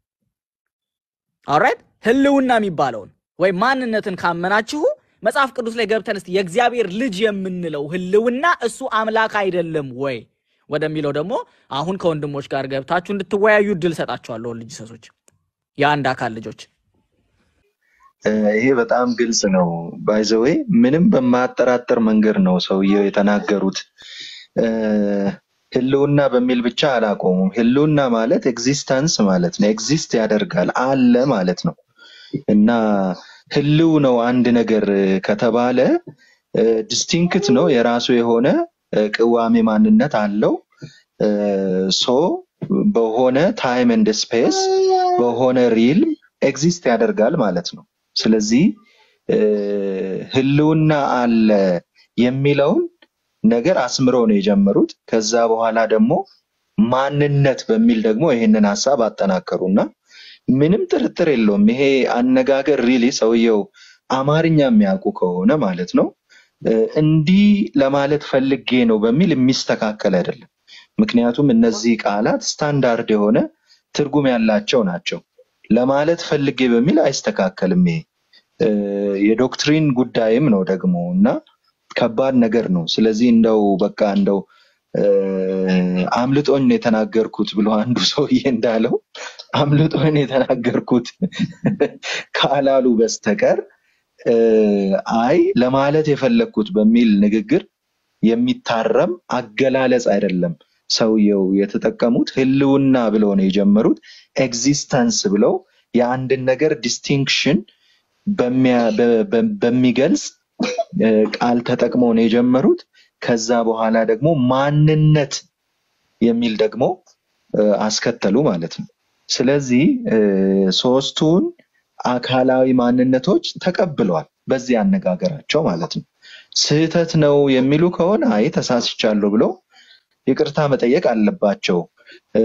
ኦራይት ህልውና የሚባለውን ወይም ማንነትን ካመናችሁ መጽሐፍ ቅዱስ ላይ ገብተን እስቲ የእግዚአብሔር ልጅ የምንለው ህልውና እሱ አምላክ አይደለም ወይ ወደሚለው ደግሞ አሁን ከወንድሞች ጋር ገብታችሁ እንድትወያዩ እድል ሰጣችኋለሁ። ልጅ ሰሶች፣ የአንድ አካል ልጆች ይሄ በጣም ግልጽ ነው። ባይዘዌ ምንም በማያጠራጥር መንገድ ነው ሰውየው የተናገሩት። ህልውና በሚል ብቻ አላቆሙም። ህልውና ማለት ኤግዚስተንስ ማለት ነው። ኤግዚስት ያደርጋል አለ ማለት ነው እና ህልው ነው አንድ ነገር ከተባለ ዲስቲንክት ነው፣ የራሱ የሆነ ቅዋሜ ማንነት አለው። ሶ በሆነ ታይም ኤንድ ስፔስ በሆነ ሪልም ኤግዚስት ያደርጋል ማለት ነው። ስለዚህ ህልውና አለ የሚለውን ነገር አስምረው ነው የጀመሩት። ከዛ በኋላ ደግሞ ማንነት በሚል ደግሞ ይህንን ሀሳብ አጠናከሩ እና ምንም ጥርጥር የለውም ይሄ አነጋገር ሪሊ ሰውየው አማርኛ የሚያውቁ ከሆነ ማለት ነው እንዲህ ለማለት ፈልጌ ነው በሚል የሚስተካከል አይደለም። ምክንያቱም እነዚህ ቃላት ስታንዳርድ የሆነ ትርጉም ያላቸው ናቸው። ለማለት ፈልጌ በሚል አይስተካከልም። ይሄ የዶክትሪን ጉዳይም ነው ደግሞ እና ከባድ ነገር ነው። ስለዚህ እንደው በቃ እንደው አምልጦኝ ነው የተናገርኩት ብሎ አንዱ ሰውዬ እንዳለው አምልጦኝ ነው የተናገርኩት ካላሉ በስተቀር አይ ለማለት የፈለግኩት በሚል ንግግር የሚታረም አገላለጽ አይደለም ሰውየው የተጠቀሙት ህልውና ብለው ነው የጀመሩት። ኤግዚስተንስ ብለው የአንድን ነገር ዲስቲንክሽን በሚያ- በ- በ- በሚገልጽ እ፣ ቃል ተጠቅመው ነው የጀመሩት። ከዛ በኋላ ደግሞ ማንነት የሚል ደግሞ እ፣ አስከተሉ ማለት ነው። ስለዚህ እ፣ ሶስቱን አካላዊ ማንነቶች ተቀብለዋል በዚህ አነጋገራቸው ማለት ነው። ስህተት ነው የሚሉ ከሆነ አይ ተሳስቻለሁ ብለው ይቅርታ መጠየቅ አለባቸው። እ፣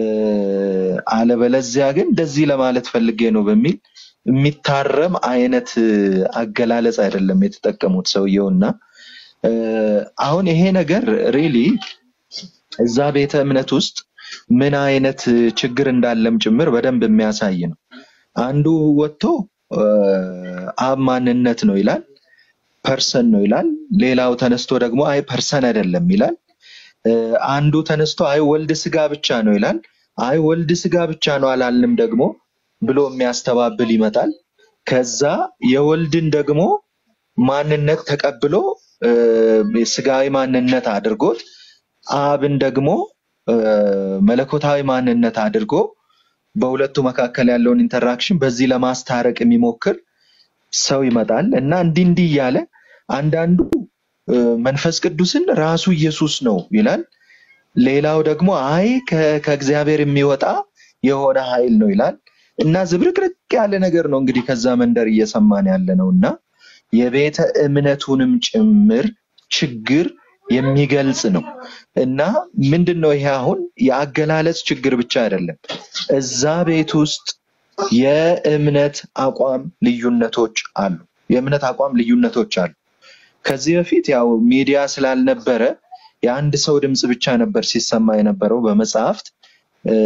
አለበለዚያ ግን እንደዚህ ለማለት ፈልጌ ነው በሚል የሚታረም አይነት እ፣ አገላለጽ አይደለም የተጠቀሙት ሰውየውና እ፣ አሁን ይሄ ነገር ሪሊ እዛ ቤተ እምነት ውስጥ ምን አይነት እ፣ ችግር እንዳለም ጭምር በደንብ የሚያሳይ ነው። አንዱ ወጥቶ እ፣ አብ ማንነት ነው ይላል፣ ፐርሰን ነው ይላል። ሌላው ተነስቶ ደግሞ አይ ፐርሰን አይደለም ይላል። እ፣ አንዱ ተነስቶ አይ ወልድ ስጋ ብቻ ነው ይላል። አይ ወልድ ስጋ ብቻ ነው አላልንም ደግሞ ብሎ የሚያስተባብል ይመጣል። ከዛ የወልድን ደግሞ ማንነት ተቀብሎ እ፣ ስጋዊ ማንነት አድርጎት አብን ደግሞ እ፣ መለኮታዊ ማንነት አድርጎ በሁለቱ መካከል ያለውን ኢንተራክሽን በዚህ ለማስታረቅ የሚሞክር ሰው ይመጣል እና እንዲህ እንዲህ እያለ አንዳንዱ እ፣ መንፈስ ቅዱስን ራሱ ኢየሱስ ነው ይላል። ሌላው ደግሞ አይ ከ- ከእግዚአብሔር የሚወጣ የሆነ ኃይል ነው ይላል እና ዝብርቅርቅ ያለ ነገር ነው እንግዲህ ከዛ መንደር እየሰማን ያለ ነው እና የቤተ እምነቱንም ጭምር ችግር የሚገልጽ ነው እና ምንድን ነው ይሄ አሁን የአገላለጽ ችግር ብቻ አይደለም። እዛ ቤት ውስጥ የእምነት አቋም ልዩነቶች አሉ። የእምነት አቋም ልዩነቶች አሉ። ከዚህ በፊት ያው ሚዲያ ስላልነበረ የአንድ ሰው ድምፅ ብቻ ነበር ሲሰማ የነበረው በመጽሐፍት እ፣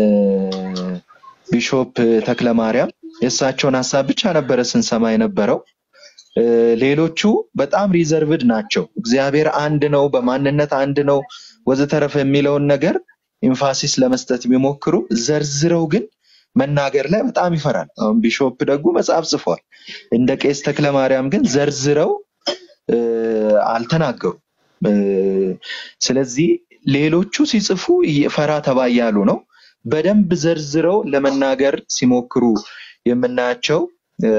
ቢሾፕ ተክለ ማርያም የእሳቸውን ሀሳብ ብቻ ነበረ ስንሰማ የነበረው። እ፣ ሌሎቹ በጣም ሪዘርቭድ ናቸው። እግዚአብሔር አንድ ነው፣ በማንነት አንድ ነው ወዘተረፈ የሚለውን ነገር ኢንፋሲስ ለመስጠት ቢሞክሩ ዘርዝረው ግን መናገር ላይ በጣም ይፈራል። አሁን ቢሾፕ ደጉ መጽሐፍ ጽፏል። እንደ ቄስ ተክለ ማርያም ግን ዘርዝረው እ፣ አልተናገሩም። እ፣ ስለዚህ ሌሎቹ ሲጽፉ እየ- ፈራ ተባ እያሉ ነው። በደንብ ዘርዝረው ለመናገር ሲሞክሩ የምናያቸው እ፣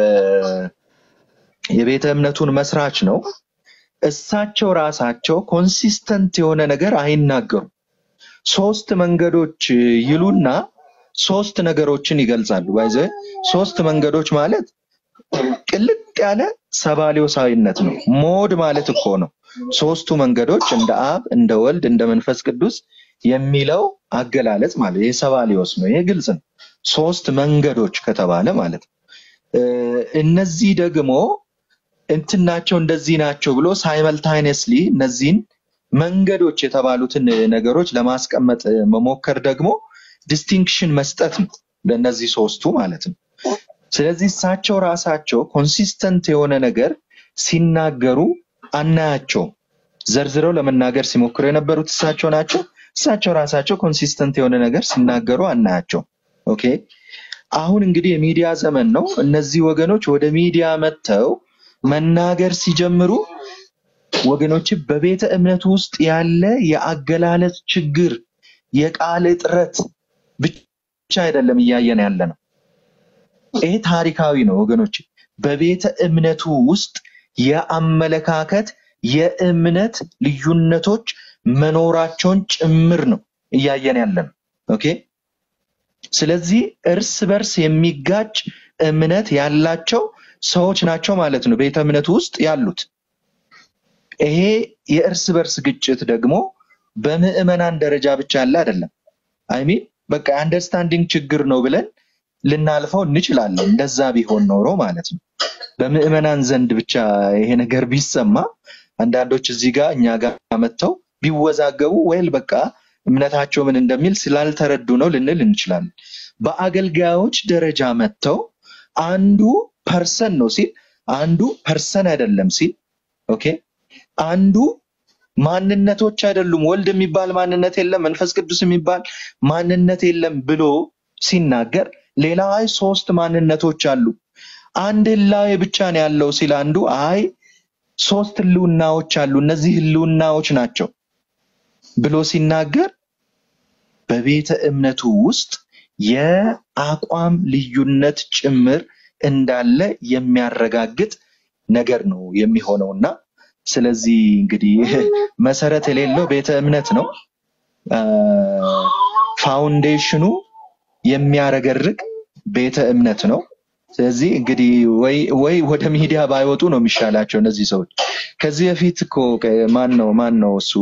የቤተ እምነቱን መስራች ነው። እሳቸው ራሳቸው ኮንሲስተንት የሆነ ነገር አይናገሩም። ሶስት መንገዶች ይሉና ሶስት ነገሮችን ይገልጻሉ። ባይዘ ሶስት መንገዶች ማለት ቅልጥ ያለ ሰባሊዮሳዊነት ነው። ሞድ ማለት እኮ ነው። ሶስቱ መንገዶች እንደ አብ፣ እንደ ወልድ፣ እንደ መንፈስ ቅዱስ የሚለው አገላለጽ ማለት ይሄ ሰባሊዮስ ነው። ይሄ ግልጽ ነው። ሶስት መንገዶች ከተባለ ማለት ነው። እ፣ እነዚህ ደግሞ እንትን ናቸው እንደዚህ ናቸው ብሎ ሳይመልታይነስሊ እነዚህን መንገዶች የተባሉትን ነገሮች ለማስቀመጥ መሞከር ደግሞ ዲስቲንክሽን መስጠት ነው ለእነዚህ ሶስቱ ማለት ነው። ስለዚህ እሳቸው ራሳቸው ኮንሲስተንት የሆነ ነገር ሲናገሩ አናያቸውም። ዘርዝረው ለመናገር ሲሞክሩ የነበሩት እሳቸው ናቸው። እሳቸው ራሳቸው ኮንሲስተንት የሆነ ነገር ሲናገሩ አናያቸውም። ኦኬ አሁን እንግዲህ የሚዲያ ዘመን ነው። እነዚህ ወገኖች ወደ ሚዲያ መጥተው መናገር ሲጀምሩ ወገኖች በቤተ እምነቱ ውስጥ ያለ የአገላለጽ ችግር፣ የቃል እጥረት ብቻ አይደለም እያየን ያለ ነው። ይሄ ታሪካዊ ነው ወገኖች። በቤተ እምነቱ ውስጥ የአመለካከት የእምነት ልዩነቶች መኖራቸውን ጭምር ነው እያየን ያለ ነው። ኦኬ ስለዚህ እርስ በርስ የሚጋጭ እምነት ያላቸው ሰዎች ናቸው ማለት ነው ቤተ እምነቱ ውስጥ ያሉት። ይሄ የእርስ በርስ ግጭት ደግሞ በምዕመናን ደረጃ ብቻ ያለ አይደለም። አይሚን በቃ የአንደርስታንዲንግ ችግር ነው ብለን ልናልፈው እንችላለን። እንደዛ ቢሆን ኖሮ ማለት ነው። በምዕመናን ዘንድ ብቻ ይሄ ነገር ቢሰማ አንዳንዶች እዚህ ጋር እኛ ጋር መጥተው ቢወዛገቡ ወይል በቃ እምነታቸው ምን እንደሚል ስላልተረዱ ነው ልንል እንችላለን። በአገልጋዮች ደረጃ መጥተው አንዱ ፐርሰን ነው ሲል አንዱ ፐርሰን አይደለም ሲል ኦኬ አንዱ ማንነቶች አይደሉም ወልድ የሚባል ማንነት የለም መንፈስ ቅዱስ የሚባል ማንነት የለም ብሎ ሲናገር ሌላ አይ ሶስት ማንነቶች አሉ አንድ ህላዌ ብቻ ነው ያለው ሲል አንዱ አይ ሶስት ህልውናዎች አሉ እነዚህ ህልውናዎች ናቸው ብሎ ሲናገር በቤተ እምነቱ ውስጥ የአቋም ልዩነት ጭምር እንዳለ የሚያረጋግጥ ነገር ነው የሚሆነው እና ስለዚህ እንግዲህ መሰረት የሌለው ቤተ እምነት ነው። አ፣ ፋውንዴሽኑ የሚያረገርግ ቤተ እምነት ነው። ስለዚህ እንግዲህ ወይ ወይ ወደ ሚዲያ ባይወጡ ነው የሚሻላቸው እነዚህ ሰዎች። ከዚህ በፊት እኮ ከ- ማን ነው ማን ነው እሱ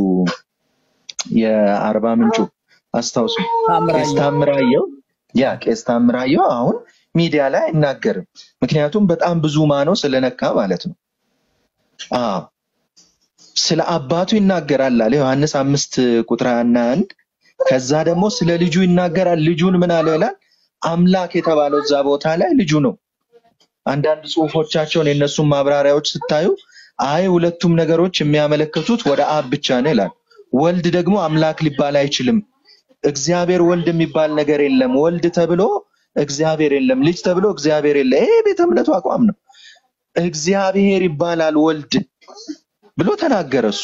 የአርባ ምንጩ አስታውሱ፣ ቄስ ታምራየሁ ታምራየው ያ ቄስ ታምራየው አሁን ሚዲያ ላይ አይናገርም። ምክንያቱም በጣም ብዙ ማነው ስለነካ ማለት ነው። አዎ ስለ አባቱ ይናገራል አለ ዮሐንስ አምስት ቁጥር ሀያ እና አንድ ከዛ ደግሞ ስለ ልጁ ይናገራል። ልጁን ምን አለ ይላል? አምላክ የተባለው እዛ ቦታ ላይ ልጁ ነው። አንዳንድ ጽሁፎቻቸውን የእነሱን ማብራሪያዎች ስታዩ አይ ሁለቱም ነገሮች የሚያመለክቱት ወደ አብ ብቻ ነው ይላል። ወልድ ደግሞ አምላክ ሊባል አይችልም። እግዚአብሔር ወልድ የሚባል ነገር የለም። ወልድ ተብሎ እግዚአብሔር የለም። ልጅ ተብሎ እግዚአብሔር የለም። ይሄ ቤተ እምነቱ አቋም ነው። እግዚአብሔር ይባላል ወልድ ብሎ ተናገረ እሱ።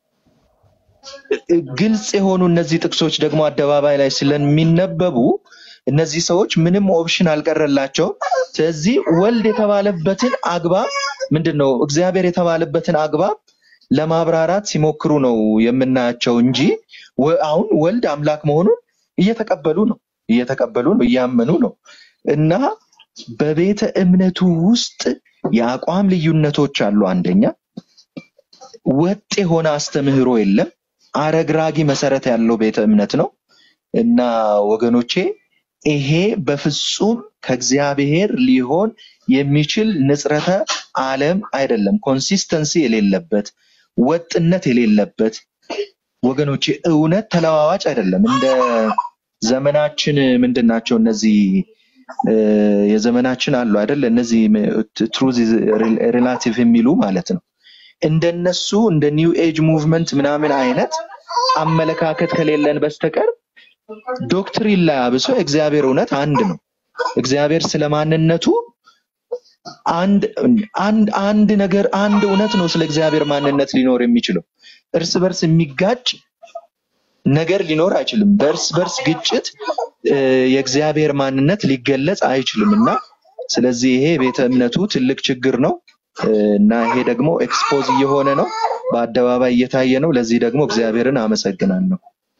ግልጽ የሆኑ እነዚህ ጥቅሶች ደግሞ አደባባይ ላይ ስለሚነበቡ እነዚህ ሰዎች ምንም ኦፕሽን አልቀረላቸውም። ስለዚህ ወልድ የተባለበትን አግባብ ምንድን ነው እግዚአብሔር የተባለበትን አግባብ ለማብራራት ሲሞክሩ ነው የምናያቸው እንጂ ወ- አሁን ወልድ አምላክ መሆኑን እየተቀበሉ ነው እየተቀበሉ ነው እያመኑ ነው እና በቤተ እምነቱ ውስጥ የአቋም ልዩነቶች አሉ። አንደኛ ወጥ የሆነ አስተምህሮ የለም። አረግራጊ መሰረት ያለው ቤተ እምነት ነው እና ወገኖቼ ይሄ በፍጹም ከእግዚአብሔር ሊሆን የሚችል ንጽረተ ዓለም አይደለም። ኮንሲስተንሲ የሌለበት ወጥነት የሌለበት ወገኖቼ እውነት ተለዋዋጭ አይደለም። እንደ ዘመናችን ምንድን ናቸው እነዚህ እ፣ የዘመናችን አሉ አይደል? እነዚህ ትሩዝ ሪላቲቭ የሚሉ ማለት ነው። እንደነሱ እንደ ኒው ኤጅ ሙቭመንት ምናምን አይነት አመለካከት ከሌለን በስተቀር ዶክትሪን ላይ አብሶ የእግዚአብሔር እውነት አንድ ነው። እግዚአብሔር ስለ ማንነቱ አንድ አንድ አንድ ነገር አንድ እውነት ነው ስለ እግዚአብሔር ማንነት ሊኖር የሚችለው። እርስ በርስ የሚጋጭ ነገር ሊኖር አይችልም። በእርስ በርስ ግጭት እ፣ የእግዚአብሔር ማንነት ሊገለጽ አይችልም እና ስለዚህ ይሄ ቤተ እምነቱ ትልቅ ችግር ነው እ፣ እና ይሄ ደግሞ ኤክስፖዝ እየሆነ ነው፣ በአደባባይ እየታየ ነው። ለዚህ ደግሞ እግዚአብሔርን አመሰግናለሁ።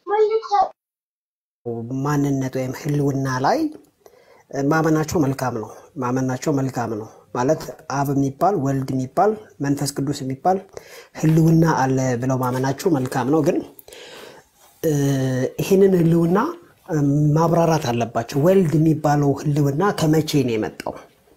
ማንነት ወይም ህልውና ላይ ማመናቸው መልካም ነው። ማመናቸው መልካም ነው ማለት አብ የሚባል ወልድ የሚባል መንፈስ ቅዱስ የሚባል ህልውና አለ ብለው ማመናቸው መልካም ነው። ግን እ፣ ይህንን ህልውና እ፣ ማብራራት አለባቸው። ወልድ የሚባለው ህልውና ከመቼ ነው የመጣው?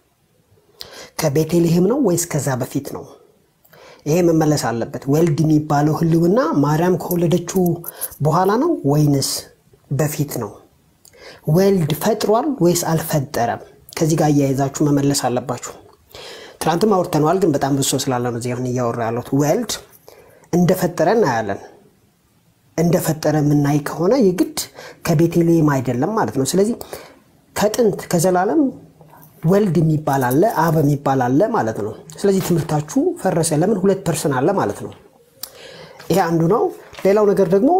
ከቤተልሔም ነው ወይስ ከዛ በፊት ነው? ይሄ መመለስ አለበት። ወልድ የሚባለው ህልውና ማርያም ከወለደችው በኋላ ነው ወይንስ በፊት ነው? ወልድ ፈጥሯል ወይስ አልፈጠረም? ከዚህ ጋር እያይዛችሁ መመለስ አለባችሁ። ትናንትም አውርተነዋል፣ ግን በጣም ብዙ ሰው ስላለ ነው እዚህ አሁን እያወራ ያለሁት። ወልድ እንደፈጠረ እናያለን። እንደፈጠረ የምናይ ከሆነ የግድ ከቤተልሔም አይደለም ማለት ነው። ስለዚህ ከጥንት ከዘላለም ወልድ የሚባል አለ፣ አብ የሚባል አለ ማለት ነው። ስለዚህ ትምህርታችሁ ፈረሰ። ለምን? ሁለት ፐርሰን አለ ማለት ነው። ይሄ አንዱ ነው። ሌላው ነገር ደግሞ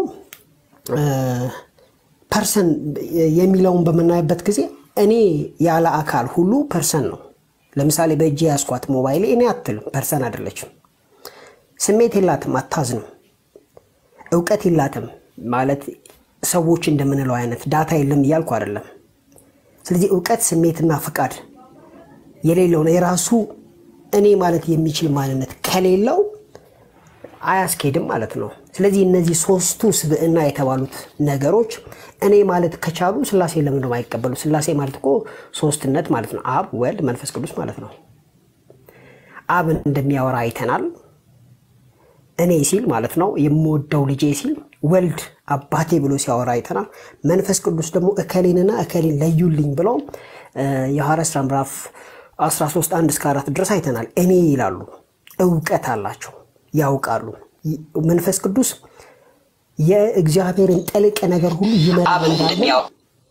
ፐርሰን የሚለውን በምናይበት ጊዜ እኔ ያለ አካል ሁሉ ፐርሰን ነው። ለምሳሌ በእጅ ያስኳት ሞባይል እኔ አትልም፣ ፐርሰን አይደለችም። ስሜት የላትም፣ አታዝንም። እውቀት የላትም ማለት ሰዎች እንደምንለው አይነት ዳታ የለም እያልኩ አይደለም። ስለዚህ እውቀት፣ ስሜትና ፍቃድ የሌለው ነው የራሱ እኔ ማለት የሚችል ማንነት ከሌለው አያስኬድም ማለት ነው። ስለዚህ እነዚህ ሶስቱ ስብዕና የተባሉት ነገሮች እኔ ማለት ከቻሉ ስላሴ ለምን ነው አይቀበሉ? ስላሴ ማለት እኮ ሶስትነት ማለት ነው። አብ፣ ወልድ፣ መንፈስ ቅዱስ ማለት ነው። አብን እንደሚያወራ አይተናል። እኔ ሲል ማለት ነው የምወደው ልጄ ሲል፣ ወልድ አባቴ ብሎ ሲያወራ አይተናል። መንፈስ ቅዱስ ደግሞ እከሌንና እከሌን ለዩልኝ ብለው የሐዋርያት ሥራ ምዕራፍ 13 1 እስከ 4 ድረስ አይተናል። እኔ ይላሉ፣ እውቀት አላቸው፣ ያውቃሉ። መንፈስ ቅዱስ የእግዚአብሔርን ጥልቅ ነገር ሁሉ ይመረምራል።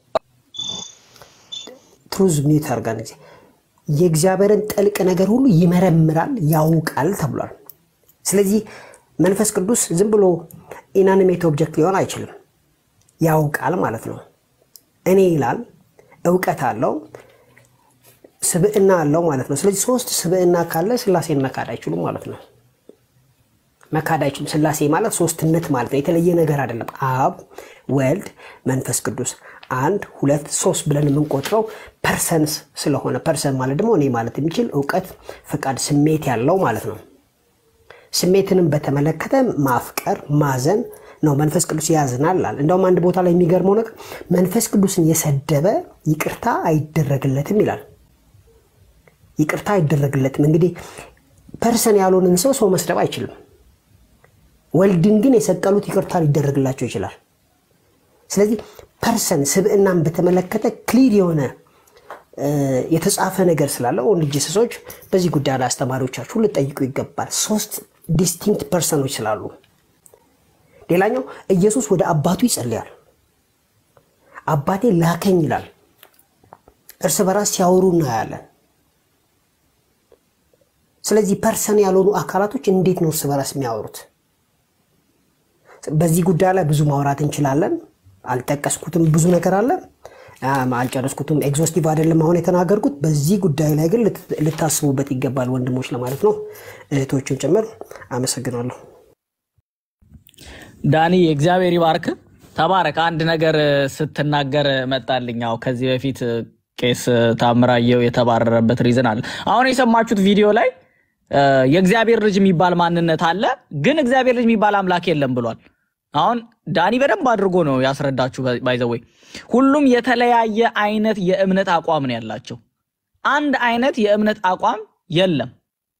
ትሩዝ ሚዩት አድርጋን ጊዜ የእግዚአብሔርን ጥልቅ ነገር ሁሉ ይመረምራል፣ ያውቃል ተብሏል። ስለዚህ መንፈስ ቅዱስ ዝም ብሎ ኢናኒሜት ኦብጀክት ሊሆን አይችልም። ያውቃል ማለት ነው። እኔ ይላል እውቀት አለው ስብዕና አለው ማለት ነው። ስለዚህ ሶስት ስብዕና ካለ ስላሴን መካድ አይችሉም ማለት ነው። መካድ አይችሉም። ስላሴ ማለት ሶስትነት ማለት ነው። የተለየ ነገር አይደለም። አብ፣ ወልድ፣ መንፈስ ቅዱስ አንድ ሁለት ሶስት ብለን የምንቆጥረው ፐርሰንስ ስለሆነ ፐርሰን ማለት ደግሞ እኔ ማለት የሚችል እውቀት፣ ፍቃድ፣ ስሜት ያለው ማለት ነው። ስሜትንም በተመለከተ ማፍቀር፣ ማዘን ነው። መንፈስ ቅዱስ ያዝናል ይላል። እንደውም አንድ ቦታ ላይ የሚገርመው ነገር መንፈስ ቅዱስን የሰደበ ይቅርታ አይደረግለትም ይላል። ይቅርታ አይደረግለትም። እንግዲህ ፐርሰን ያልሆንን ሰው ሰው መስደብ አይችልም። ወልድን ግን የሰቀሉት ይቅርታ ሊደረግላቸው ይችላል። ስለዚህ ፐርሰን ስብዕናን በተመለከተ ክሊር የሆነ የተጻፈ ነገር ስላለ ወንድ ሰዎች በዚህ ጉዳይ ላይ አስተማሪዎቻችሁ ልጠይቁ ይገባል። ሶስት ዲስቲንክት ፐርሰኖች ስላሉ። ሌላኛው ኢየሱስ ወደ አባቱ ይጸልያል። አባቴ ላከኝ ይላል። እርስ በራስ ሲያወሩ እናያለን። ስለዚህ ፐርሰን ያልሆኑ አካላቶች እንዴት ነው እርስ በራስ የሚያወሩት? በዚህ ጉዳይ ላይ ብዙ ማውራት እንችላለን። አልጠቀስኩትም፣ ብዙ ነገር አለ፣ አልጨረስኩትም። ኤግዞስቲቭ አይደለም አሁን የተናገርኩት። በዚህ ጉዳይ ላይ ግን ልታስቡበት ይገባል ወንድሞች ለማለት ነው፣ እህቶችን ጭምር። አመሰግናለሁ። ዳኒ እግዚአብሔር ይባርክ፣ ተባረክ። አንድ ነገር ስትናገር መጣልኝ። ያው ከዚህ በፊት ቄስ ታምራየው የተባረረበት ሪዝን አለ። አሁን የሰማችሁት ቪዲዮ ላይ የእግዚአብሔር ልጅ የሚባል ማንነት አለ፣ ግን እግዚአብሔር ልጅ የሚባል አምላክ የለም ብሏል። አሁን ዳኒ በደንብ አድርጎ ነው ያስረዳችሁ። ባይዘወይ ሁሉም የተለያየ አይነት የእምነት አቋም ነው ያላቸው። አንድ አይነት የእምነት አቋም የለም።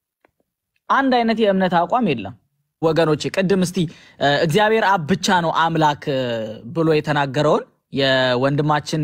አንድ አይነት የእምነት አቋም የለም ወገኖች። ቅድም እስቲ እግዚአብሔር አብ ብቻ ነው አምላክ ብሎ የተናገረውን የወንድማችን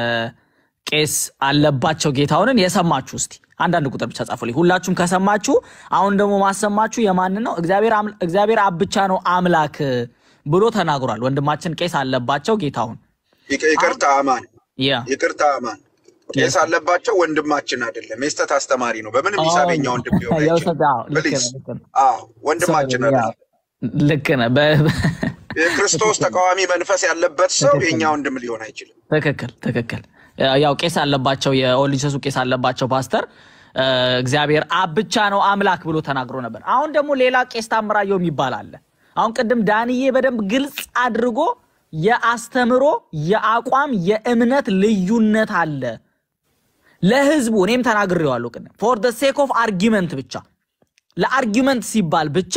የቄስ አለባቸው ጌታውንን የሰማችሁ እስቲ አንዳንድ ቁጥር ብቻ ጻፉልኝ። ሁላችሁም ከሰማችሁ አሁን ደግሞ ማሰማችሁ የማንን ነው? እግዚአብሔር አብ ብቻ ነው አምላክ ብሎ ተናግሯል። ወንድማችን ቄስ አለባቸው ጌታሁን። ይቅርታ አማን፣ ያ ይቅርታ አማን። ቄስ አለባቸው ወንድማችን አይደለም፣ የስተት አስተማሪ ነው። በምንም ሂሳበኛ ወንድም ሊሆን አይችልም። ፕሊዝ፣ ወንድማችን አይደለም። ልክ ነህ። የክርስቶስ ተቃዋሚ መንፈስ ያለበት ሰው የእኛ ወንድም ሊሆን አይችልም። ትክክል፣ ትክክል። ያው ቄስ አለባቸው የኦልድ ጂሰሱ ቄስ አለባቸው ፓስተር እግዚአብሔር አብ ብቻ ነው አምላክ ብሎ ተናግሮ ነበር። አሁን ደግሞ ሌላ ቄስ ታምራየው የሚባል አለ። አሁን ቅድም ዳንዬ በደንብ ግልጽ አድርጎ የአስተምሮ የአቋም የእምነት ልዩነት አለ ለህዝቡ። እኔም ተናግሬዋለሁ ቅድም ፎር ደ ሴክ ኦፍ አርጊመንት ብቻ ለአርጊመንት ሲባል ብቻ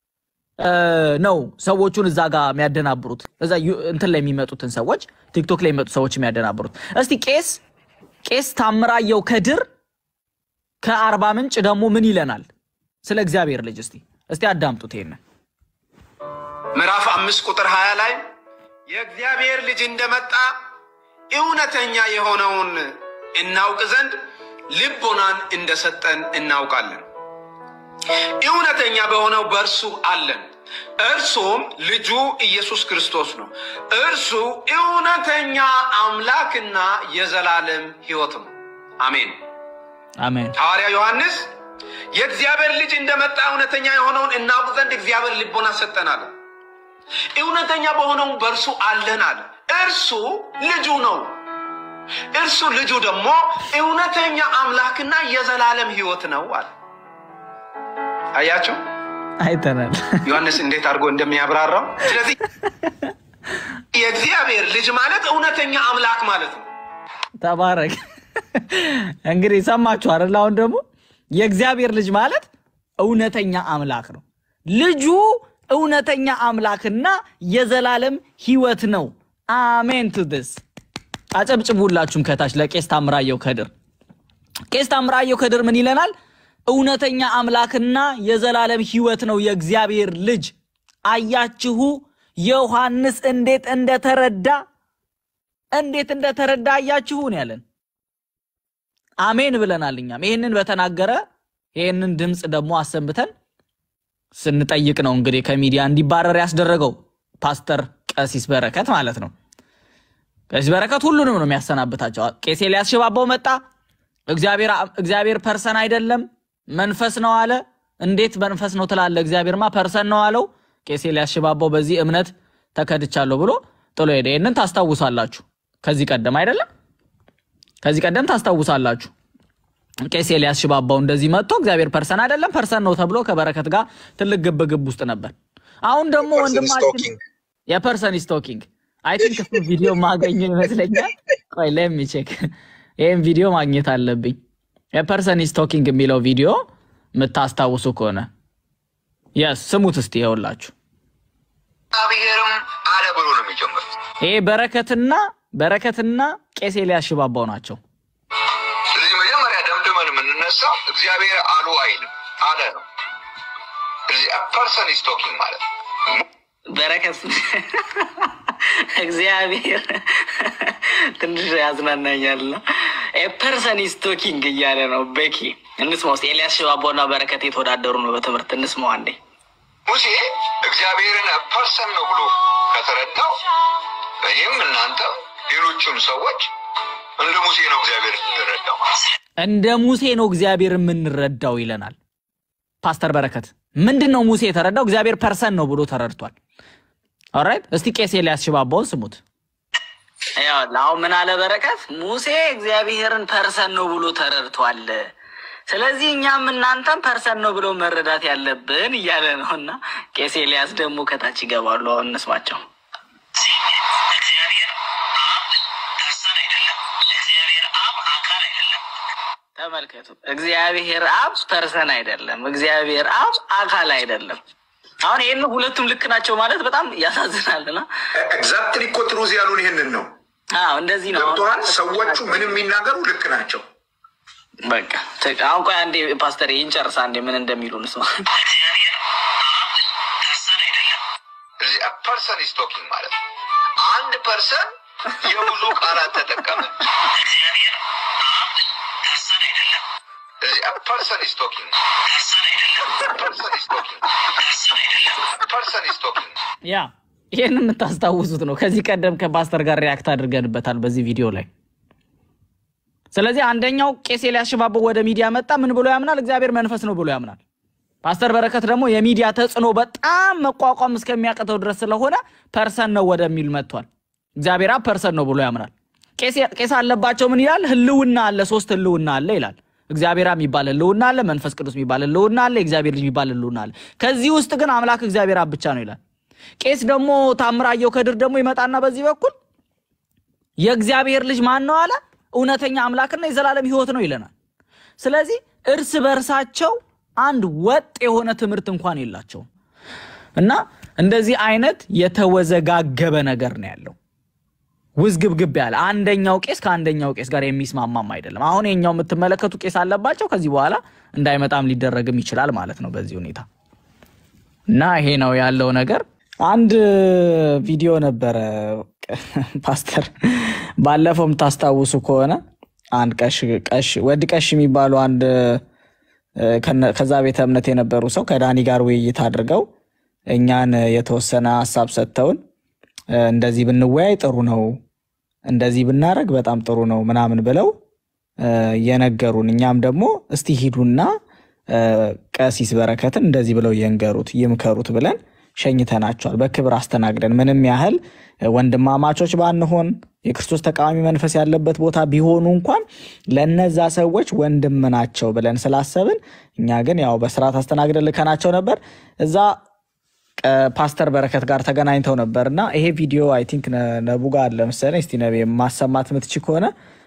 ነው ሰዎቹን እዛ ጋር የሚያደናብሩት እዛ እንትን ላይ የሚመጡትን ሰዎች ቲክቶክ ላይ የሚመጡ ሰዎች የሚያደናብሩት። እስቲ ቄስ ቄስ ታምራየው ከድር ከአርባ ምንጭ ደግሞ ምን ይለናል ስለ እግዚአብሔር ልጅ? እስቲ እስቲ አዳምጡት ይሄንን ምዕራፍ አምስት ቁጥር ሀያ ላይ የእግዚአብሔር ልጅ እንደመጣ እውነተኛ የሆነውን እናውቅ ዘንድ ልቦናን እንደሰጠን እናውቃለን። እውነተኛ በሆነው በእርሱ አለን፣ እርሱም ልጁ ኢየሱስ ክርስቶስ ነው። እርሱ እውነተኛ አምላክና የዘላለም ሕይወት ነው። አሜን አሜን። ሐዋርያ ዮሐንስ የእግዚአብሔር ልጅ እንደመጣ እውነተኛ የሆነውን እናውቅ ዘንድ እግዚአብሔር ልቦና ሰጠን አለ። እውነተኛ በሆነው በእርሱ አለን አለ። እርሱ ልጁ ነው። እርሱ ልጁ ደግሞ እውነተኛ አምላክና የዘላለም ሕይወት ነው አለ። አያችሁ አይተናል ዮሐንስ እንዴት አድርጎ እንደሚያብራራው። ስለዚህ የእግዚአብሔር ልጅ ማለት እውነተኛ አምላክ ማለት ነው። ተባረክ። እንግዲህ ሰማችሁ አይደል? አሁን ደግሞ የእግዚአብሔር ልጅ ማለት እውነተኛ አምላክ ነው። ልጁ እውነተኛ አምላክና የዘላለም ሕይወት ነው። አሜን ቱ ስ አጨብጭቡላችሁም ከታች ለቄስ ታምራየው ከድር። ቄስ ታምራየው ከድር ምን ይለናል? እውነተኛ አምላክና የዘላለም ሕይወት ነው የእግዚአብሔር ልጅ። አያችሁ ዮሐንስ እንዴት እንደተረዳ እንዴት እንደተረዳ አያችሁን ያለን አሜን ብለናል። እኛም ይህንን በተናገረ ይህንን ድምፅ ደግሞ አሰምተን ስንጠይቅ ነው እንግዲህ ከሚዲያ እንዲባረር ያስደረገው ፓስተር ቀሲስ በረከት ማለት ነው። ቀሲስ በረከት ሁሉንም ነው የሚያሰናብታቸው። ቄስ ኤልያስ ሽባባው መጣ። እግዚአብሔር ፐርሰን አይደለም መንፈስ ነው አለ። እንዴት መንፈስ ነው ትላለ? እግዚአብሔርማ ፐርሰን ነው አለው። ቄስ ኤልያስ ሽባባው በዚህ እምነት ተከድቻለሁ ብሎ ጥሎ ሄደ። ይህንን ታስታውሳላችሁ። ከዚህ ቀደም አይደለም ከዚህ ቀደም ታስታውሳላችሁ። ቄስ ኤልያስ ሽባባው እንደዚህ መጥቶ እግዚአብሔር ፐርሰን አይደለም ፐርሰን ነው ተብሎ ከበረከት ጋር ትልቅ ግብ ግብ ውስጥ ነበር። አሁን ደግሞ ወንድማችን የፐርሰን ስቶኪንግ አይ ቲንክ እሱ ቪዲዮ ማገኘው ይመስለኛል። ቆይ ለሚ ቼክ ይህም ቪዲዮ ማግኘት አለብኝ። የፐርሰን ስቶኪንግ የሚለው ቪዲዮ የምታስታውሱ ከሆነ የስ ስሙት እስቲ ይኸውላችሁ። እግዚአብሔርም አለ ብሎ ነው የሚጀምሩት። ይሄ በረከትና በረከትና ቄስ ኤልያስ ሽባባው ናቸው። ስለዚህ መጀመሪያ ደምድመን የምንነሳው እግዚአብሔር አሉ አይልም አለ ነው። ስለዚህ ፐርሰን ኢዝ ቶኪንግ ማለት ነው። በረከት እግዚአብሔር ትንሽ ያዝናናኛል ነው ፐርሰን ኢዝ ቶኪንግ እያለ ነው። ቤኪ እንስማ ውስጥ ኤልያስ ሽባባውና በረከት የተወዳደሩ ነው በትምህርት እንስማው አንዴ። ሙሴ እግዚአብሔርን ፐርሰን ነው ብሎ ከተረዳው እኔም እናንተም ሌሎቹም ሰዎች እንደ ሙሴ ነው እግዚአብሔር እንረዳው ማለት ነው። እንደ ሙሴ ነው እግዚአብሔር የምንረዳው ይለናል ፓስተር በረከት። ምንድን ነው ሙሴ የተረዳው? እግዚአብሔር ፐርሰን ነው ብሎ ተረድቷል። ኦራይት፣ እስቲ ቄስ ኤልያስ ሽባባውን ስሙት። ይኸውልህ አሁን ምን አለ በረከት? ሙሴ እግዚአብሔርን ፐርሰን ነው ብሎ ተረድቷል። ስለዚህ እኛም እናንተም ፐርሰን ነው ብሎ መረዳት ያለብን እያለ ነው። እና ቄስ ኤልያስ ደግሞ ከታች ይገባሉ። አሁን እንስማቸው። ተመልከቱ። እግዚአብሔር አብ ፐርሰን አይደለም፣ እግዚአብሔር አብ አካል አይደለም። አሁን ይህን ሁለቱም ልክ ናቸው ማለት በጣም ያሳዝናልና ኤግዛክትሊ እኮ ትሩዝ ያሉን ይህንን ነው። አዎ እንደዚህ ነው። ገብቶሃል? ሰዎቹ ምንም የሚናገሩ ልክ ናቸው። በቃ ተ- አሁን ቆይ አንዴ ፓስተር ይህን ጨርስ አንዴ ምን እንደሚሉ ንስማ። ስለዚህ ፐርሰን ኢዝ ቶኪንግ ማለት ነው። አንድ ፐርሰን የብዙ ቃላት ተጠቀመ። ስለዚህ ፐርሰን ኢዝ ቶኪንግ ፐርሰን ኢዝ ቶኪንግ ፐርሰን ኢዝ ቶኪንግ ያ ይህን የምታስታውሱት ነው። ከዚህ ቀደም ከፓስተር ጋር ሪያክት አድርገንበታል በዚህ ቪዲዮ ላይ። ስለዚህ አንደኛው ቄስ ኤልያስ ሽባባው ወደ ሚዲያ መጣ። ምን ብሎ ያምናል? እግዚአብሔር መንፈስ ነው ብሎ ያምናል። ፓስተር በረከት ደግሞ የሚዲያ ተጽዕኖ በጣም መቋቋም እስከሚያቅተው ድረስ ስለሆነ ፐርሰን ነው ወደሚል መጥቷል። እግዚአብሔር አብ ፐርሰን ነው ብሎ ያምናል። ቄስ- ቄስ አለባቸው ምን ይላል? ህልውና አለ፣ ሶስት ህልውና አለ ይላል። እግዚአብሔር አብ የሚባል ህልውና አለ፣ መንፈስ ቅዱስ የሚባል ህልውና አለ፣ የእግዚአብሔር ልጅ የሚባል ህልውና አለ። ከዚህ ውስጥ ግን አምላክ እግዚአብሔር አብ ብቻ ነው ይላል። ቄስ ደግሞ ታምራየው ከድር ደግሞ ይመጣና በዚህ በኩል የእግዚአብሔር ልጅ ማን ነው አለ፣ እውነተኛ አምላክና የዘላለም ህይወት ነው ይለናል። ስለዚህ እርስ በርሳቸው አንድ ወጥ የሆነ ትምህርት እንኳን የላቸውም እና እንደዚህ አይነት የተወዘጋገበ ነገር ነው ያለው። ውዝግብግብ ያለ አንደኛው ቄስ ከአንደኛው ቄስ ጋር የሚስማማም አይደለም። አሁን የኛው የምትመለከቱ ቄስ አለባቸው ከዚህ በኋላ እንዳይመጣም ሊደረግም ይችላል ማለት ነው በዚህ ሁኔታ እና ይሄ ነው ያለው ነገር። አንድ ቪዲዮ ነበረ ፓስተር ባለፈው የምታስታውሱ ከሆነ አንድ ቀሽ ቀሽ ወድ ቀሽ የሚባሉ አንድ እ፣ ከነ- ከዛ ቤተ እምነት የነበሩ ሰው ከዳኒ ጋር ውይይት አድርገው እኛን የተወሰነ ሀሳብ ሰጥተውን እ፣ እንደዚህ ብንወያይ ጥሩ ነው፣ እንደዚህ ብናደርግ በጣም ጥሩ ነው ምናምን ብለው እ፣ የነገሩን እኛም ደግሞ እስቲ ሂዱና እ፣ ቀሲስ በረከትን እንደዚህ ብለው ይንገሩት ይምከሩት ብለን ሸኝተናቸዋል። በክብር አስተናግደን ምንም ያህል እ፣ ወንድማማቾች ባንሆን የክርስቶስ ተቃዋሚ መንፈስ ያለበት ቦታ ቢሆኑ እንኳን ለነዛ ሰዎች ወንድም ናቸው ብለን ስላሰብን እኛ ግን ያው በስርዓት አስተናግደን ልከናቸው ነበር። እዛ እ፣ ፓስተር በረከት ጋር ተገናኝተው ነበር እና ይሄ ቪዲዮ አይ ቲንክ ነቡ ጋር አለ መሰለኝ። እስቲ ነቤ ማሰማት ምትች ከሆነ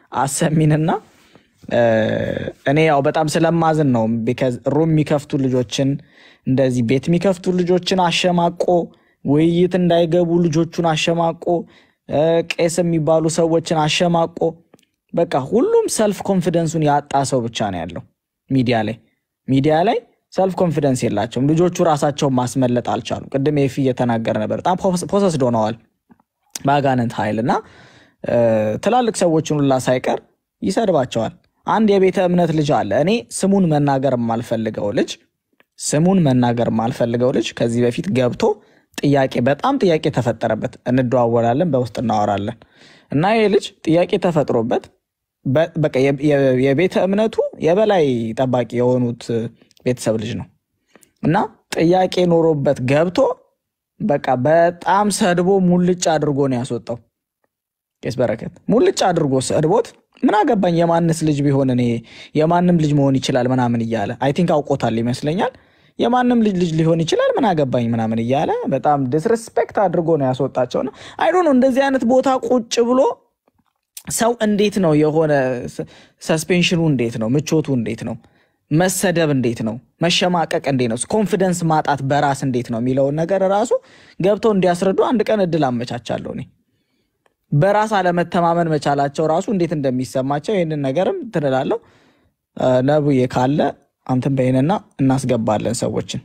አሰሚንና እ፣ እኔ ያው በጣም ስለማዝን ነው። ቢካዝ ሩም የሚከፍቱ ልጆችን እንደዚህ ቤት የሚከፍቱ ልጆችን አሸማቆ ውይይት እንዳይገቡ ልጆቹን አሸማቆ እ፣ ቄስ የሚባሉ ሰዎችን አሸማቆ በቃ ሁሉም ሰልፍ ኮንፊደንሱን ያጣ ሰው ብቻ ነው ያለው ሚዲያ ላይ ሚዲያ ላይ ሰልፍ ኮንፊደንስ የላቸውም። ልጆቹ ራሳቸውን ማስመለጥ አልቻሉ። ቅድም ኤፊ እየተናገረ ነበር። በጣም ፖሰስድ ሆነዋል በአጋንንት ኃይል እና እ፣ ትላልቅ ሰዎችን ሁላ ሳይቀር ይሰድባቸዋል። አንድ የቤተ እምነት ልጅ አለ። እኔ ስሙን መናገር የማልፈልገው ልጅ ስሙን መናገር የማልፈልገው ልጅ ከዚህ በፊት ገብቶ ጥያቄ በጣም ጥያቄ ተፈጠረበት። እንደዋወላለን፣ በውስጥ እናወራለን እና ይህ ልጅ ጥያቄ ተፈጥሮበት በ- በቃ የ- የ- የቤተ እምነቱ የበላይ ጠባቂ የሆኑት ቤተሰብ ልጅ ነው እና ጥያቄ ኖሮበት ገብቶ በቃ በጣም ሰድቦ ሙልጭ አድርጎ ነው ያስወጣው። ቄስ በረከት ሙልጭ አድርጎ ሰድቦት ምን አገባኝ የማንስ ልጅ ቢሆን እኔ የማንም ልጅ መሆን ይችላል ምናምን እያለ አይ ቲንክ አውቆታል ይመስለኛል። የማንም ልጅ ልጅ ሊሆን ይችላል ምን አገባኝ ምናምን እያለ በጣም ዲስሬስፔክት አድርጎ ነው ያስወጣቸው። ነው አይ ዶንት ኖ እንደዚህ አይነት ቦታ ቁጭ ብሎ ሰው እንዴት ነው የሆነ ሰስፔንሽኑ እንዴት ነው ምቾቱ እንዴት ነው መሰደብ እንዴት ነው መሸማቀቅ እንዴት ነው ኮንፊደንስ ማጣት በራስ እንዴት ነው የሚለውን ነገር ራሱ ገብተው እንዲያስረዱ አንድ ቀን እድል አመቻቻለሁ እኔ በራስ አለመተማመን መቻላቸው ራሱ እንዴት እንደሚሰማቸው ይህንን ነገርም ትንላለሁ ነብዬ ካለ አንተን በይንና እናስገባለን ሰዎችን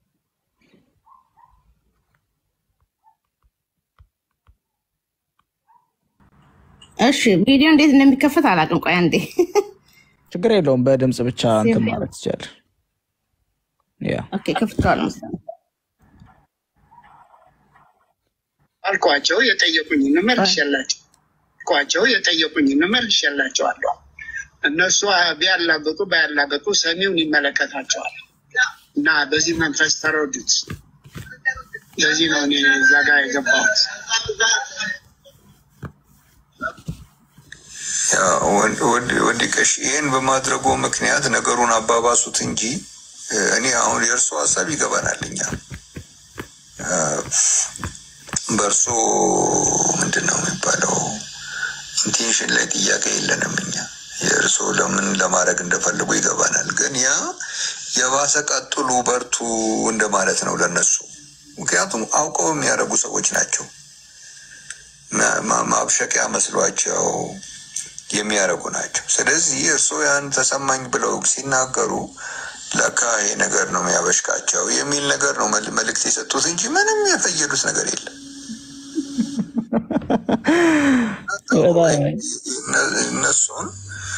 እሺ ቪዲዮ እንዴት እንደሚከፈት አላውቅም። ቆይ አንዴ ችግር የለውም በድምፅ ብቻ እንትን ማለት ትችላለህ ያ ኦኬ፣ ከፍተዋል መሰለኝ። አልኳቸው የጠየቁኝን መልሼላቸው አልኳቸው የጠየቁኝን መልሼላቸዋለሁ። እነሱ ቢያላገጡ ባያላገጡ ሰሚውን ይመለከታቸዋል እና በዚህ መንፈስ ተረዱት። ለዚህ ነው እኔ እዛ ጋር የገባሁት። ወዲቀሽ ይህን በማድረጉ ምክንያት ነገሩን አባባሱት እንጂ እኔ አሁን የእርሶ ሀሳብ ይገባናል። እኛ በእርሶ ምንድን ነው የሚባለው ኢንቴንሽን ላይ ጥያቄ የለንም። እኛ የእርሶ ለምን ለማድረግ እንደፈለጉ ይገባናል። ግን ያ የባሰ ቀጥሉ፣ በርቱ እንደማለት ነው ለነሱ። ምክንያቱም አውቀው የሚያደርጉ ሰዎች ናቸው። ማብሸቂያ መስሏቸው የሚያደርጉ ናቸው። ስለዚህ እርስዎ ያን ተሰማኝ ብለው ሲናገሩ ለካ ይሄ ነገር ነው የሚያበሽቃቸው የሚል ነገር ነው መልእክት የሰጡት እንጂ ምንም የፈየዱት ነገር የለም። እነሱን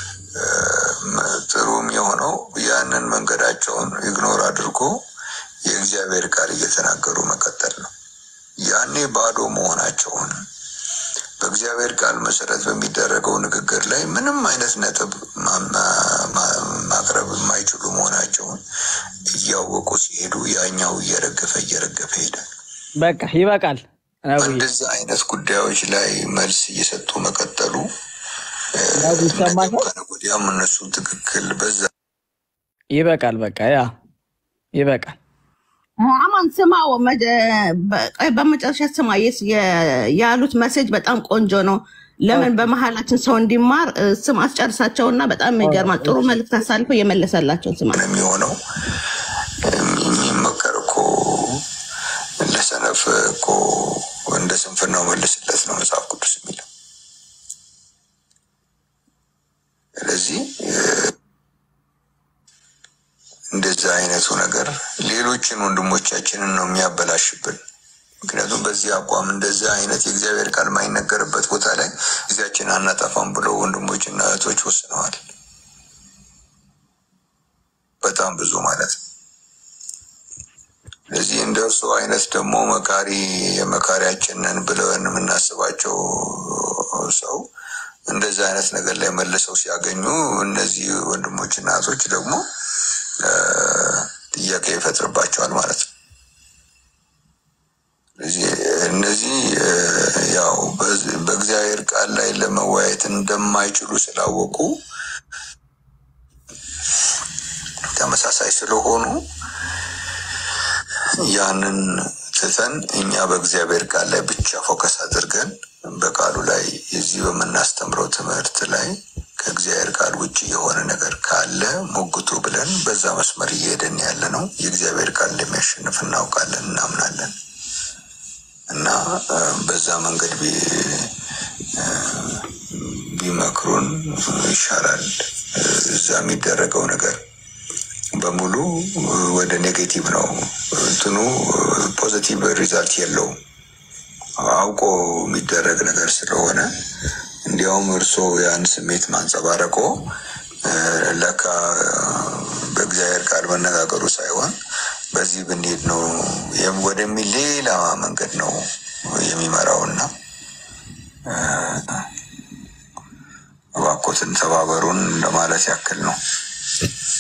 ጥሩም የሆነው ያንን መንገዳቸውን ኢግኖር አድርጎ የእግዚአብሔር ቃል እየተናገሩ መቀጠል ነው። ያኔ ባዶ መሆናቸውን በእግዚአብሔር ቃል መሰረት በሚደረገው ንግግር ላይ ምንም አይነት ነጥብ ማቅረብ የማይችሉ መሆናቸውን እያወቁ ሲሄዱ ያኛው እየረገፈ እየረገፈ ይሄዳል። በቃ ይበቃል። እንደዚህ አይነት ጉዳዮች ላይ መልስ እየሰጡ መቀጠሉ ይሰማሻል? ከነገ ወዲያም እነሱ ትክክል በዛ ይበቃል። በቃ ያ ይበቃል። አማን ስማው፣ መደ- በ- ቆይ በመጨረሻ ስማ፣ የስ- የ- ያሉት መሴጅ በጣም ቆንጆ ነው። ለምን በመሀላችን ሰው እንዲማር እ፣ ስም አስጨርሳቸውና በጣም ይገርማል። ጥሩ መልዕክት አሳልፎ የመለሰላቸው ስማ። የሚሆነው የሚመከር እኮ ለሰነፍ እኮ እንደ ስንፍናው መልስለት ነው መጽሐፍ ቅዱስ የሚለው። ስለዚህ እ፣ እንደዚህ አይነቱ ነገር ሌሎችን ወንድሞቻችንን ነው የሚያበላሽብን። ምክንያቱም በዚህ አቋም እንደዚህ አይነት የእግዚአብሔር ቃል የማይነገርበት ቦታ ላይ ጊዜያችን አናጠፋም ብለው ወንድሞችና እህቶች ወስነዋል። በጣም ብዙ ማለት ነው። ስለዚህ እንደ እርሱ አይነት ደግሞ መካሪ የመካሪያችንን ብለን የምናስባቸው ሰው እንደዚህ አይነት ነገር ላይ መልሰው ሲያገኙ እነዚህ ወንድሞችና እህቶች ደግሞ እ፣ ጥያቄ ይፈጥርባቸዋል ማለት ነው። ስለዚህ እነዚህ እ፣ ያው በዚ- በእግዚአብሔር ቃል ላይ ለመወያየት እንደማይችሉ ስላወቁ ተመሳሳይ ስለሆኑ ያንን ትተን እኛ በእግዚአብሔር ቃል ላይ ብቻ ፎከስ አድርገን በቃሉ ላይ እዚህ በምናስተምረው ትምህርት ላይ ከእግዚአብሔር ቃል ውጭ የሆነ ነገር ካለ ሞግቱ ብለን በዛ መስመር እየሄደን ያለ ነው። የእግዚአብሔር ቃል እንደሚያሸንፍ እናውቃለን፣ እናምናለን እና እ፣ በዛ መንገድ ቢ- እ፣ ቢመክሩን ይሻላል። እ፣ እዛ የሚደረገው ነገር በሙሉ እ፣ ወደ ኔጌቲቭ ነው። እንትኑ ፖዚቲቭ ሪዛልት የለውም። አውቆ የሚደረግ ነገር ስለሆነ እንዲያውም እርስዎ ያን ስሜት ማንጸባረቆ እ፣ ለካ እ፣ በእግዚአብሔር ቃል መነጋገሩ ሳይሆን በዚህ ብንሄድ ነው የም- ወደሚል ሌላ መንገድ ነው የሚመራውና እ፣ እባክዎትን ተባበሩን ለማለት ያክል ነው።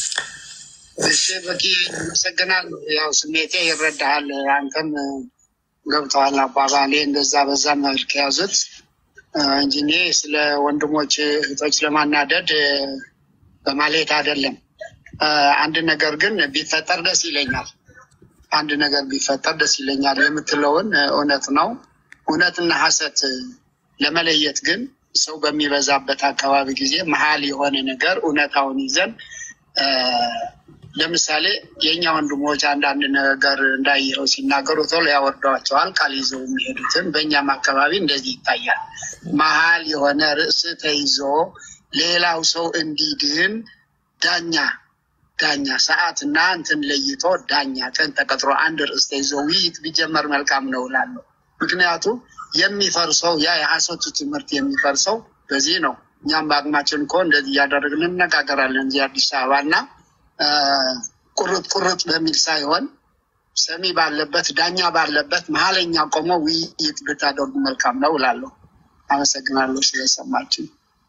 እሺ በቂ አመሰግናለሁ። ያው ስሜቴ ይረዳሃል። አንተም ገብተዋል አባባሌ። እንደዛ በዛ መልክ ያዙት እ፣ እንጂ እኔ ስለ ወንድሞች እህቶች ለማናደድ እ፣ በማለት አይደለም። እ፣ አንድ ነገር ግን ቢፈጠር ደስ ይለኛል። አንድ ነገር ቢፈጠር ደስ ይለኛል የምትለውን እ፣ እውነት ነው። እውነትና ሐሰት እ፣ ለመለየት ግን ሰው በሚበዛበት አካባቢ ጊዜ መሀል የሆነ ነገር እውነታውን ይዘን እ፣ ለምሳሌ የእኛ ወንድሞች አንዳንድ ነገር እንዳየኸው ሲናገሩ ቶሎ ያወርዷቸዋል ቃል ይዘው የሚሄዱትን። በእኛም አካባቢ እንደዚህ ይታያል። መሀል የሆነ ርዕስ ተይዞ ሌላው ሰው እንዲድን ዳኛ ዳኛ ሰዓት እና እንትን ለይቶ ዳኛ ቀን ተቀጥሮ አንድ ርዕስ ተይዞ ውይይት ቢጀመር መልካም ነው እላለሁ። ምክንያቱም የሚፈርሰው ያ የሐሰቱ ትምህርት የሚፈርሰው በዚህ ነው። እኛም በአቅማችን እኮ እንደዚህ እያደረግን እንነጋገራለን እዚህ አዲስ አበባ እና እ፣ ቁርጥ ቁርጥ በሚል ሳይሆን ሰሚ ባለበት ዳኛ ባለበት መሀለኛ ቆሞ ውይይት ብታደርጉ መልካም ነው እላለሁ። አመሰግናለሁ ስለሰማችን።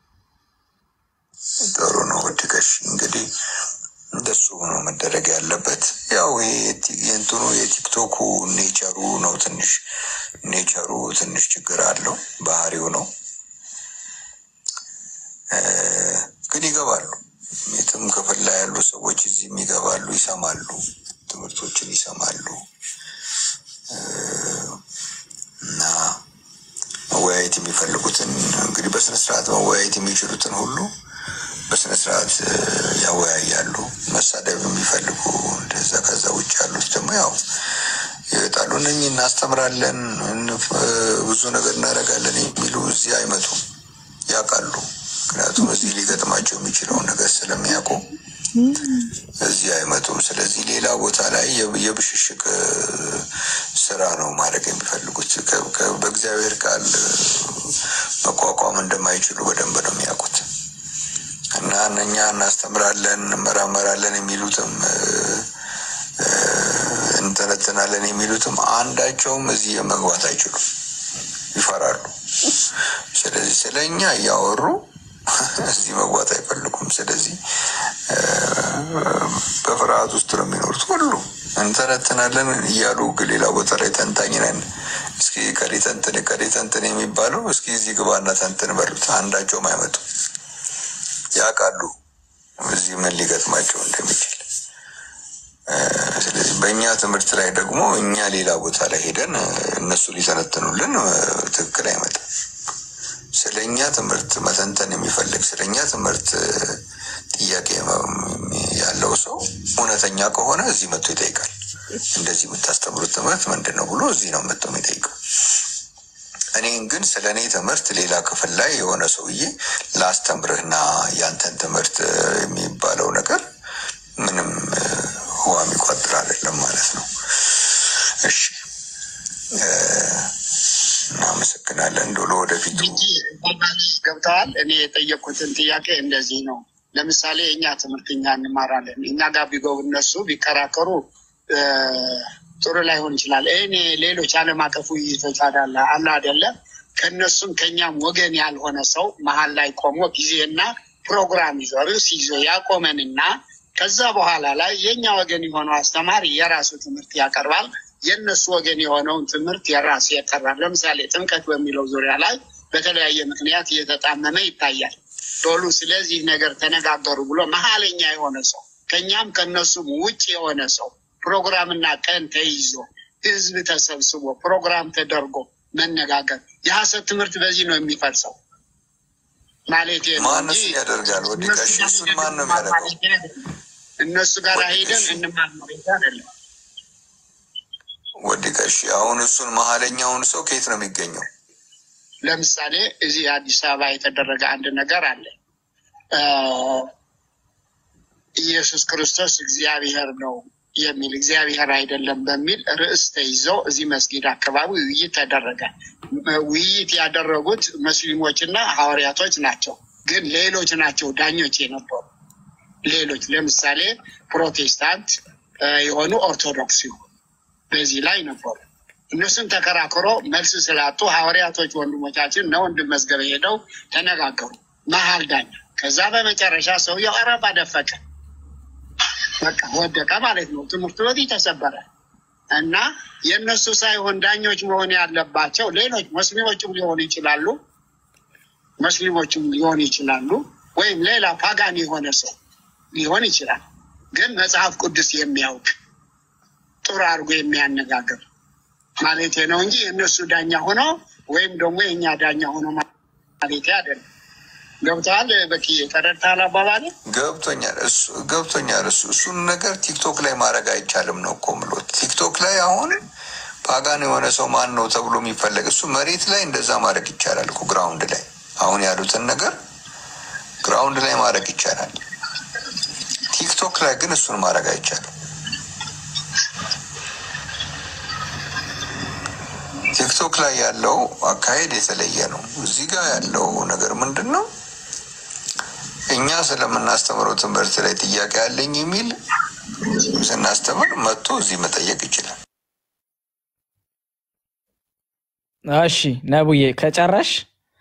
ጥሩ ነው ወድቀሽ እንግዲህ እንደሱ ነው መደረግ ያለበት። ያው ይሄ የቲ- የእንትኑ የቲክቶኩ ኔቸሩ ነው ትንሽ ኔቸሩ ትንሽ ችግር አለው፣ ባህሪው ነው። እ፣ ግን ይገባሉ። የትም ክፍል ላይ ያሉ ሰዎች እዚህም ይገባሉ፣ ይሰማሉ፣ ትምህርቶችን ይሰማሉ እ፣ እና መወያየት የሚፈልጉትን እንግዲህ በስነስርዓት መወያየት የሚችሉትን ሁሉ በስነስርዓት እ፣ ያወያያሉ። መሳደብ የሚፈልጉ እንደዛ። ከዛ ውጭ ያሉት ደግሞ ያው ይወጣሉ። እነኚህ እናስተምራለን፣ እንፍ- እ፣ ብዙ ነገር እናደርጋለን የሚሉ እዚህ አይመጡም፣ ያውቃሉ። ምክንያቱም እዚህ ሊገጥማቸው የሚችለውን ነገር ስለሚያውቁ እዚህ አይመጡም። ስለዚህ ሌላ ቦታ ላይ የ- የብሽሽቅ እ፣ ስራ ነው ማድረግ የሚፈልጉት። ከ- ከ- በእግዚአብሔር ቃል እ፣ መቋቋም እንደማይችሉ በደንብ ነው የሚያውቁት። እና እነኛ እናስተምራለን እንመራመራለን የሚሉትም እ፣ እ፣ እንተነትናለን የሚሉትም አንዳቸውም እዚህ መግባት አይችሉም፣ ይፈራሉ። ስለዚህ ስለ እኛ እያወሩ እዚህ መግባት አይፈልጉም። ስለዚህ እ፣ በፍርሃት ውስጥ ነው የሚኖሩት። ሁሉ እንተነትናለን እያሉ ግን ሌላ ቦታ ላይ ተንታኝ ነን፣ እስኪ ከሌ ተንትን ከሌ ተንትን የሚባለው እስኪ እዚህ ግባና ተንትን በሉት። አንዳቸውም አይመጡም። ያውቃሉ እዚህ ምን ሊገጥማቸው እንደሚችል። እ፣ ስለዚህ በእኛ ትምህርት ላይ ደግሞ እኛ ሌላ ቦታ ላይ ሄደን እ፣ እነሱ ሊተነትኑልን እ፣ ትክክል አይመጣም። ስለ እኛ ትምህርት መተንተን የሚፈልግ ስለ እኛ ትምህርት እ፣ ጥያቄ መ- ያለው ሰው እውነተኛ ከሆነ እዚህ መጥቶ ይጠይቃል። እንደዚህ የምታስተምሩት ትምህርት ምንድን ነው ብሎ እዚህ ነው መጥቶ የሚጠይቀው። እኔን ግን ስለ እኔ ትምህርት ሌላ ክፍል ላይ የሆነ ሰውዬ ላስተምርህና ያንተን ትምህርት እ፣ የሚባለው ነገር ምንም እ፣ ውሃ የሚቋጥር አይደለም ማለት ነው። እሺ እ፣ እናመሰግናለን። እንደው ለወደፊቱ ገብተዋል። እኔ የጠየቅኩትን ጥያቄ እንደዚህ ነው። ለምሳሌ የእኛ ትምህርት እኛ እንማራለን። እኛ ጋር ቢገቡ እነሱ ቢከራከሩ እ፣ ጥሩ ላይሆን ይችላል። እኔ ሌሎች ዓለም አቀፍ ውይይቶች አዳለ አለ አይደለም ከእነሱም ከእኛም ወገን ያልሆነ ሰው መሀል ላይ ቆሞ ጊዜና ፕሮግራም ይዞ ርዕስ ይዞ ያቆመንና ከዛ በኋላ ላይ የእኛ ወገን የሆነው አስተማሪ የራሱ ትምህርት ያቀርባል። የእነሱ ወገን የሆነውን ትምህርት የራሱ ያቀርባል። ለምሳሌ ጥምቀት በሚለው ዙሪያ ላይ በተለያየ ምክንያት እየተጣመመ ይታያል። ዶሉ ስለዚህ ነገር ተነጋገሩ ብሎ መሀለኛ የሆነ ሰው ከእኛም ከእነሱም ውጭ የሆነ ሰው ፕሮግራምና ቀን ተይዞ ህዝብ ተሰብስቦ ፕሮግራም ተደርጎ መነጋገር የሀሰት ትምህርት በዚህ ነው የሚፈርሰው ማለት ነው ማንስ እንጂ ያደርጋል? ወዲ እነሱ ጋሽ ጋር እሱን ሄደን ማን ነው እንማር የሚያደርገው? ማለት አይደለም። እነሱ ጋር ወዲ ሄደን ጋሽ እንማር ማለት አይደለም። ወዲ ጋሽ አሁን እሱን መሀለኛውን ሰው ከየት ነው የሚገኘው? ለምሳሌ እዚህ አዲስ አበባ የተደረገ አንድ ነገር አለ። አ፣ ኢየሱስ ክርስቶስ እግዚአብሔር ነው የሚል እግዚአብሔር አይደለም በሚል ርዕስ ተይዞ እዚህ መስጊድ አካባቢ ውይይት ተደረገ። ውይይት ያደረጉት ሙስሊሞችና ሐዋርያቶች ናቸው። ግን ሌሎች ናቸው ዳኞች የነበሩ ሌሎች ለምሳሌ ፕሮቴስታንት አ፣ የሆኑ ኦርቶዶክስ ይሁን በዚህ ላይ ነበሩ። እነሱን ተከራክሮ መልስ ስላጡ ሐዋርያቶች ወንድሞቻችን እነ ወንድም መዝገበ ሄደው ተነጋገሩ። መሀል ዳኛ። ከዛ በመጨረሻ ሰውየው አረፋ ደፈቀ፣ በቃ ወደቀ ማለት ነው። ትምህርቱ በዚህ ተሰበረ። እና የእነሱ ሳይሆን ዳኞች መሆን ያለባቸው ሌሎች ሙስሊሞችም ሊሆኑ ይችላሉ፣ ሙስሊሞችም ሊሆኑ ይችላሉ፣ ወይም ሌላ ፓጋን የሆነ ሰው ሊሆን ይችላል። ግን መጽሐፍ ቅዱስ የሚያውቅ ጥሩ አድርጎ የሚያነጋግር ማለቴ ነው እንጂ የእነሱ ዳኛ ሆኖ ወይም ደግሞ የእኛ ዳኛ ሆኖ ማለቴ አይደለም። ገብተዋል? በኪዬ ተረድተሃል አባባሌ? ገብቶኛል እሱ ገብቶኛል። እሱ እሱን ነገር ቲክቶክ ላይ ማድረግ አይቻልም ነው እኮ የምለው። ቲክቶክ ላይ አሁን ፓጋን የሆነ ሰው ማን ነው ተብሎ የሚፈለግ እሱ መሬት ላይ እንደዛ ማድረግ ይቻላል እኮ ግራውንድ ላይ አሁን ያሉትን ነገር ግራውንድ ላይ ማድረግ ይቻላል። ቲክቶክ ላይ ግን እሱን ማድረግ አይቻልም። ቲክቶክ ላይ ያለው አካሄድ የተለየ ነው። እዚህ ጋር ያለው ነገር ምንድን ነው? እኛ ስለምናስተምረው ትምህርት ላይ ጥያቄ አለኝ የሚል ስናስተምር መጥቶ እዚህ መጠየቅ ይችላል። እሺ ነቡዬ ከጨረሽ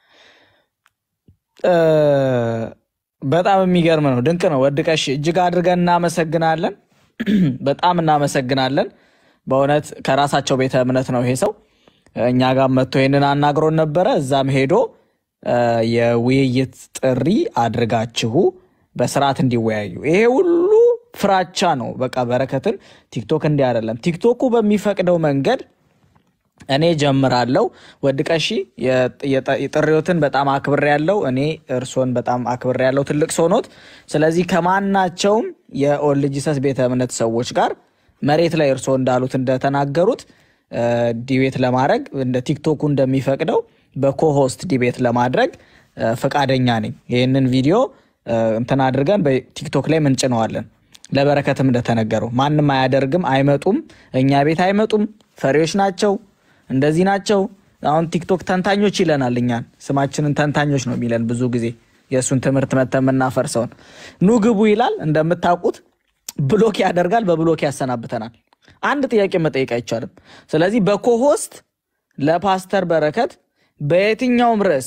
እ፣ በጣም የሚገርም ነው። ድንቅ ነው። ወድቀሽ እጅግ አድርገን እናመሰግናለን። በጣም እናመሰግናለን። በእውነት ከራሳቸው ቤተ እምነት ነው ይሄ ሰው እኛ ጋር መጥቶ ይህንን አናግሮን ነበረ። እዛም ሄዶ እ፣ የውይይት ጥሪ አድርጋችሁ በስርዓት እንዲወያዩ ይሄ ሁሉ ፍራቻ ነው። በቃ በረከትን ቲክቶክ እንዲህ አይደለም። ቲክቶኩ በሚፈቅደው መንገድ እኔ ጀምራለሁ። ወድቀሺ የጥሪዎትን በጣም አክብሬ ያለው እኔ እርሶን በጣም አክብሬ ያለው ትልቅ ሰው ኖት። ስለዚህ ከማናቸውም የኦልድ ጂሰስ ቤተ እምነት ሰዎች ጋር መሬት ላይ እርሶ እንዳሉት እንደተናገሩት እ፣ ዲቤት ለማድረግ እንደ ቲክቶኩ እንደሚፈቅደው በኮሆስት ዲቤት ለማድረግ እ፣ ፈቃደኛ ነኝ። ይህንን ቪዲዮ እ፣ እንትን አድርገን በቲክቶክ ላይ ምንጭነዋለን። ለበረከትም እንደተነገረው ማንም አያደርግም፣ አይመጡም፣ እኛ ቤት አይመጡም፣ ፈሪዎች ናቸው፣ እንደዚህ ናቸው። አሁን ቲክቶክ ተንታኞች ይለናል። እኛን ስማችንን ተንታኞች ነው የሚለን ብዙ ጊዜ የእሱን ትምህርት መተን የምናፈርሰውን ኑ ግቡ ይላል። እንደምታውቁት ብሎክ ያደርጋል፣ በብሎክ ያሰናብተናል። አንድ ጥያቄ መጠየቅ አይቻልም። ስለዚህ በኮሆስት ለፓስተር በረከት በየትኛውም ርዕስ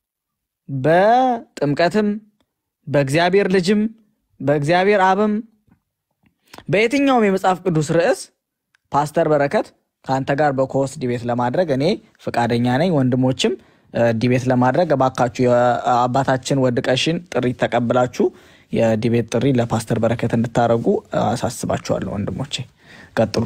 በጥምቀትም በእግዚአብሔር ልጅም በእግዚአብሔር አብም በየትኛውም የመጽሐፍ ቅዱስ ርዕስ ፓስተር በረከት ከአንተ ጋር በኮሆስት ዲቤት ለማድረግ እኔ ፈቃደኛ ነኝ። ወንድሞችም እ፣ ዲቤት ለማድረግ እባካችሁ የአባታችን ወድቀሽን ጥሪ ተቀብላችሁ የዲቤት ጥሪ ለፓስተር በረከት እንድታደርጉ አሳስባችኋለሁ። ወንድሞቼ ቀጥሉ።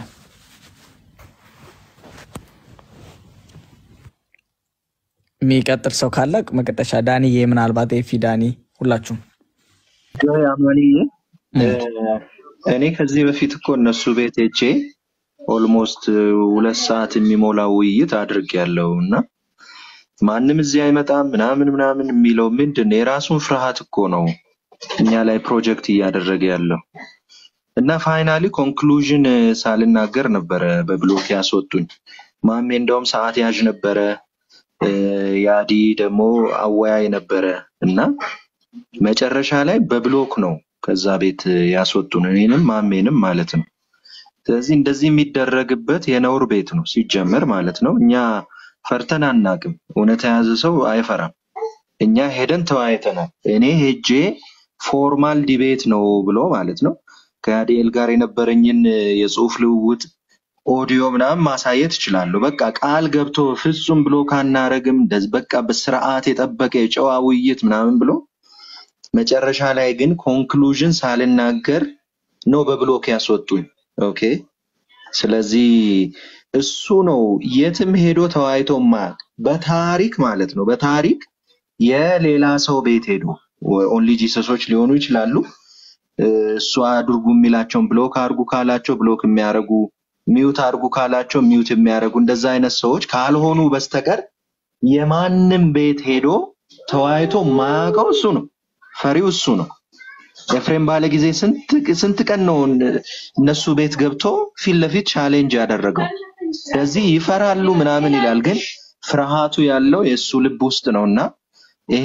የሚቀጥል ሰው ካለ መቀጠሻ ዳኒዬ፣ ምናልባት ኤፊ፣ ዳኒ ሁላችሁም ጆይ አማንዬ እ፣ እኔ ከዚህ በፊት እኮ እነሱ ቤት ሄጄ ኦልሞስት ሁለት ሰዓት የሚሞላ ውይይት አድርጌያለሁ እና ማንም እዚህ አይመጣም ምናምን ምናምን የሚለው ምንድን ነው? የራሱን ፍርሃት እኮ ነው እኛ ላይ ፕሮጀክት እያደረገ ያለው እና ፋይናሊ ኮንክሉዥን ሳልናገር ነበረ በብሎክ ያስወጡኝ። ማሜ እንደውም ሰዓት ያዥ ነበረ፣ እ፣ ያዲ ደግሞ አወያይ ነበረ እና መጨረሻ ላይ በብሎክ ነው ከዛ ቤት ያስወጡን እኔንም ማሜንም ማለት ነው። ስለዚህ እንደዚህ የሚደረግበት የነውር ቤት ነው ሲጀመር ማለት ነው። እኛ ፈርተን አናቅም። እውነት የያዘ ሰው አይፈራም። እኛ ሄደን ተወያይተናል። እኔ ሄጄ ፎርማል ዲቤት ነው ብሎ ማለት ነው ከያዲኤል ጋር የነበረኝን የጽሁፍ ልውውጥ ኦዲዮ ምናምን ማሳየት እችላለሁ። በቃ ቃል ገብቶ ፍጹም ብሎ ካናረግም እንደዚህ በቃ በስርዓት የጠበቀ የጨዋ ውይይት ምናምን ብሎ መጨረሻ ላይ ግን ኮንክሉዥን ሳልናገር ነው በብሎክ ያስወጡኝ። ኦኬ ስለዚህ እሱ ነው የትም ሄዶ ተወያይቶ ማያውቅ በታሪክ ማለት ነው። በታሪክ የሌላ ሰው ቤት ሄዶ ኦንሊ ጂሰሶች ሊሆኑ ይችላሉ። እ፣ እሱ አድርጉ የሚላቸውን ብሎክ አድርጉ ካላቸው ብሎክ የሚያደርጉ ሚውት አድርጉ ካላቸው ሚውት የሚያደርጉ እንደዛ አይነት ሰዎች ካልሆኑ በስተቀር የማንም ቤት ሄዶ ተወያይቶ ማያውቀው እሱ ነው። ፈሪው እሱ ነው። ኤፍሬም ባለ ጊዜ ስንት ስንት ቀን ነው እነሱ ቤት ገብቶ ፊት ለፊት ቻሌንጅ ያደረገው። ስለዚህ ይፈራሉ ምናምን ይላል፣ ግን ፍርሃቱ ያለው የእሱ ልብ ውስጥ ነው እና ይሄ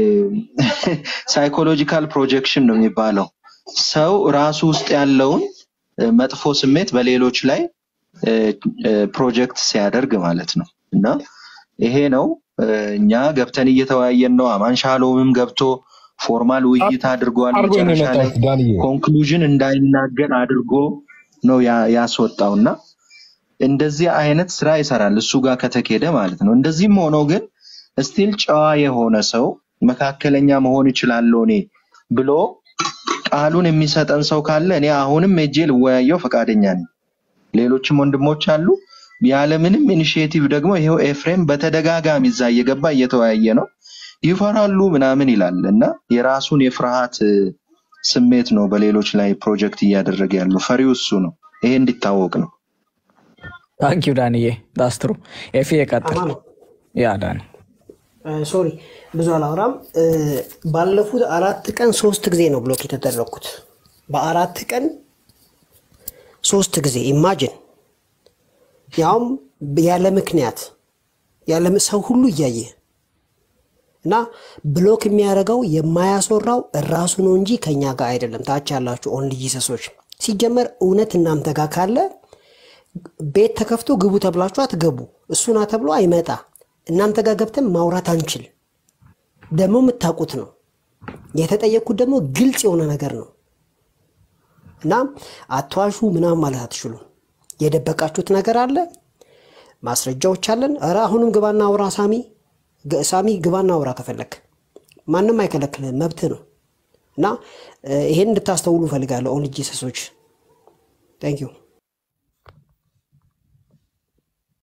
ሳይኮሎጂካል ፕሮጀክሽን ነው የሚባለው። ሰው ራሱ ውስጥ ያለውን እ፣ መጥፎ ስሜት በሌሎች ላይ እ፣ እ፣ ፕሮጀክት ሲያደርግ ማለት ነው እና ይሄ ነው እ፣ እኛ ገብተን እየተወያየን ነው። አማን ሻሎምም ገብቶ ፎርማል ውይይት አድርጓል። አድርጎ ነው መጨረሻ ላይ የመጣሁት ዳንዬ። ኮንክሉዥን እንዳይናገር አድርጎ ነው ያ- ያስወጣው እና እንደዚህ አይነት ስራ ይሰራል እሱ ጋር ከተኬደ ማለት ነው። እንደዚህም ሆኖ ግን ስቲል ጨዋ የሆነ ሰው መካከለኛ መሆን ይችላለሁ እኔ ብሎ ቃሉን የሚሰጠን ሰው ካለ እኔ አሁንም ሄጄ ልወያየው ፈቃደኛ ነኝ። ሌሎችም ወንድሞች አሉ። ያለምንም ኢኒሽየቲቭ ደግሞ ይሄው ኤፍሬም በተደጋጋሚ እዛ እየገባ እየተወያየ ነው። ይፈራሉ ምናምን ይላል እና የራሱን የፍርሃት እ፣ ስሜት ነው በሌሎች ላይ ፕሮጀክት እያደረገ ያለው። ፈሪው እሱ ነው። ይሄ እንዲታወቅ ነው። ታንኪዩ ዳንዬ ዳስትሩ ኤፊ የቀጥል አማን ያ ዳኒ ሶሪ ብዙ አላወራም። እ፣ ባለፉት አራት ቀን ሶስት ጊዜ ነው ብሎክ የተደረግኩት። በአራት ቀን ሶስት ጊዜ ኢማጅን፣ ያውም ያለ ምክንያት ያለ ሰው ሁሉ እያየ እና ብሎክ የሚያደርገው የማያስወራው እራሱ ነው እንጂ ከኛ ጋር አይደለም። ታች ያላችሁ ኦንሊ ጂሰሶች፣ ሲጀመር እውነት እናንተ ጋር ካለ ቤት ተከፍቶ ግቡ ተብላችሁ አትገቡ። እሱና ተብሎ አይመጣ። እናንተ ጋር ገብተን ማውራት አንችል። ደግሞ የምታውቁት ነው። የተጠየቅኩት ደግሞ ግልጽ የሆነ ነገር ነው እና አትዋሹ ምናምን ማለት አትችሉም። የደበቃችሁት ነገር አለ፣ ማስረጃዎች አለን። ኧረ አሁንም ግባና አውራ ሳሚ ግ- ሳሚ ግባና አውራ ከፈለክ ማንም አይከለክልህም፣ መብትህ ነው። እና እ፣ ይሄን እንድታስተውሉ እፈልጋለሁ ኦንሊ ጂሰሶች። ታንክ ዩ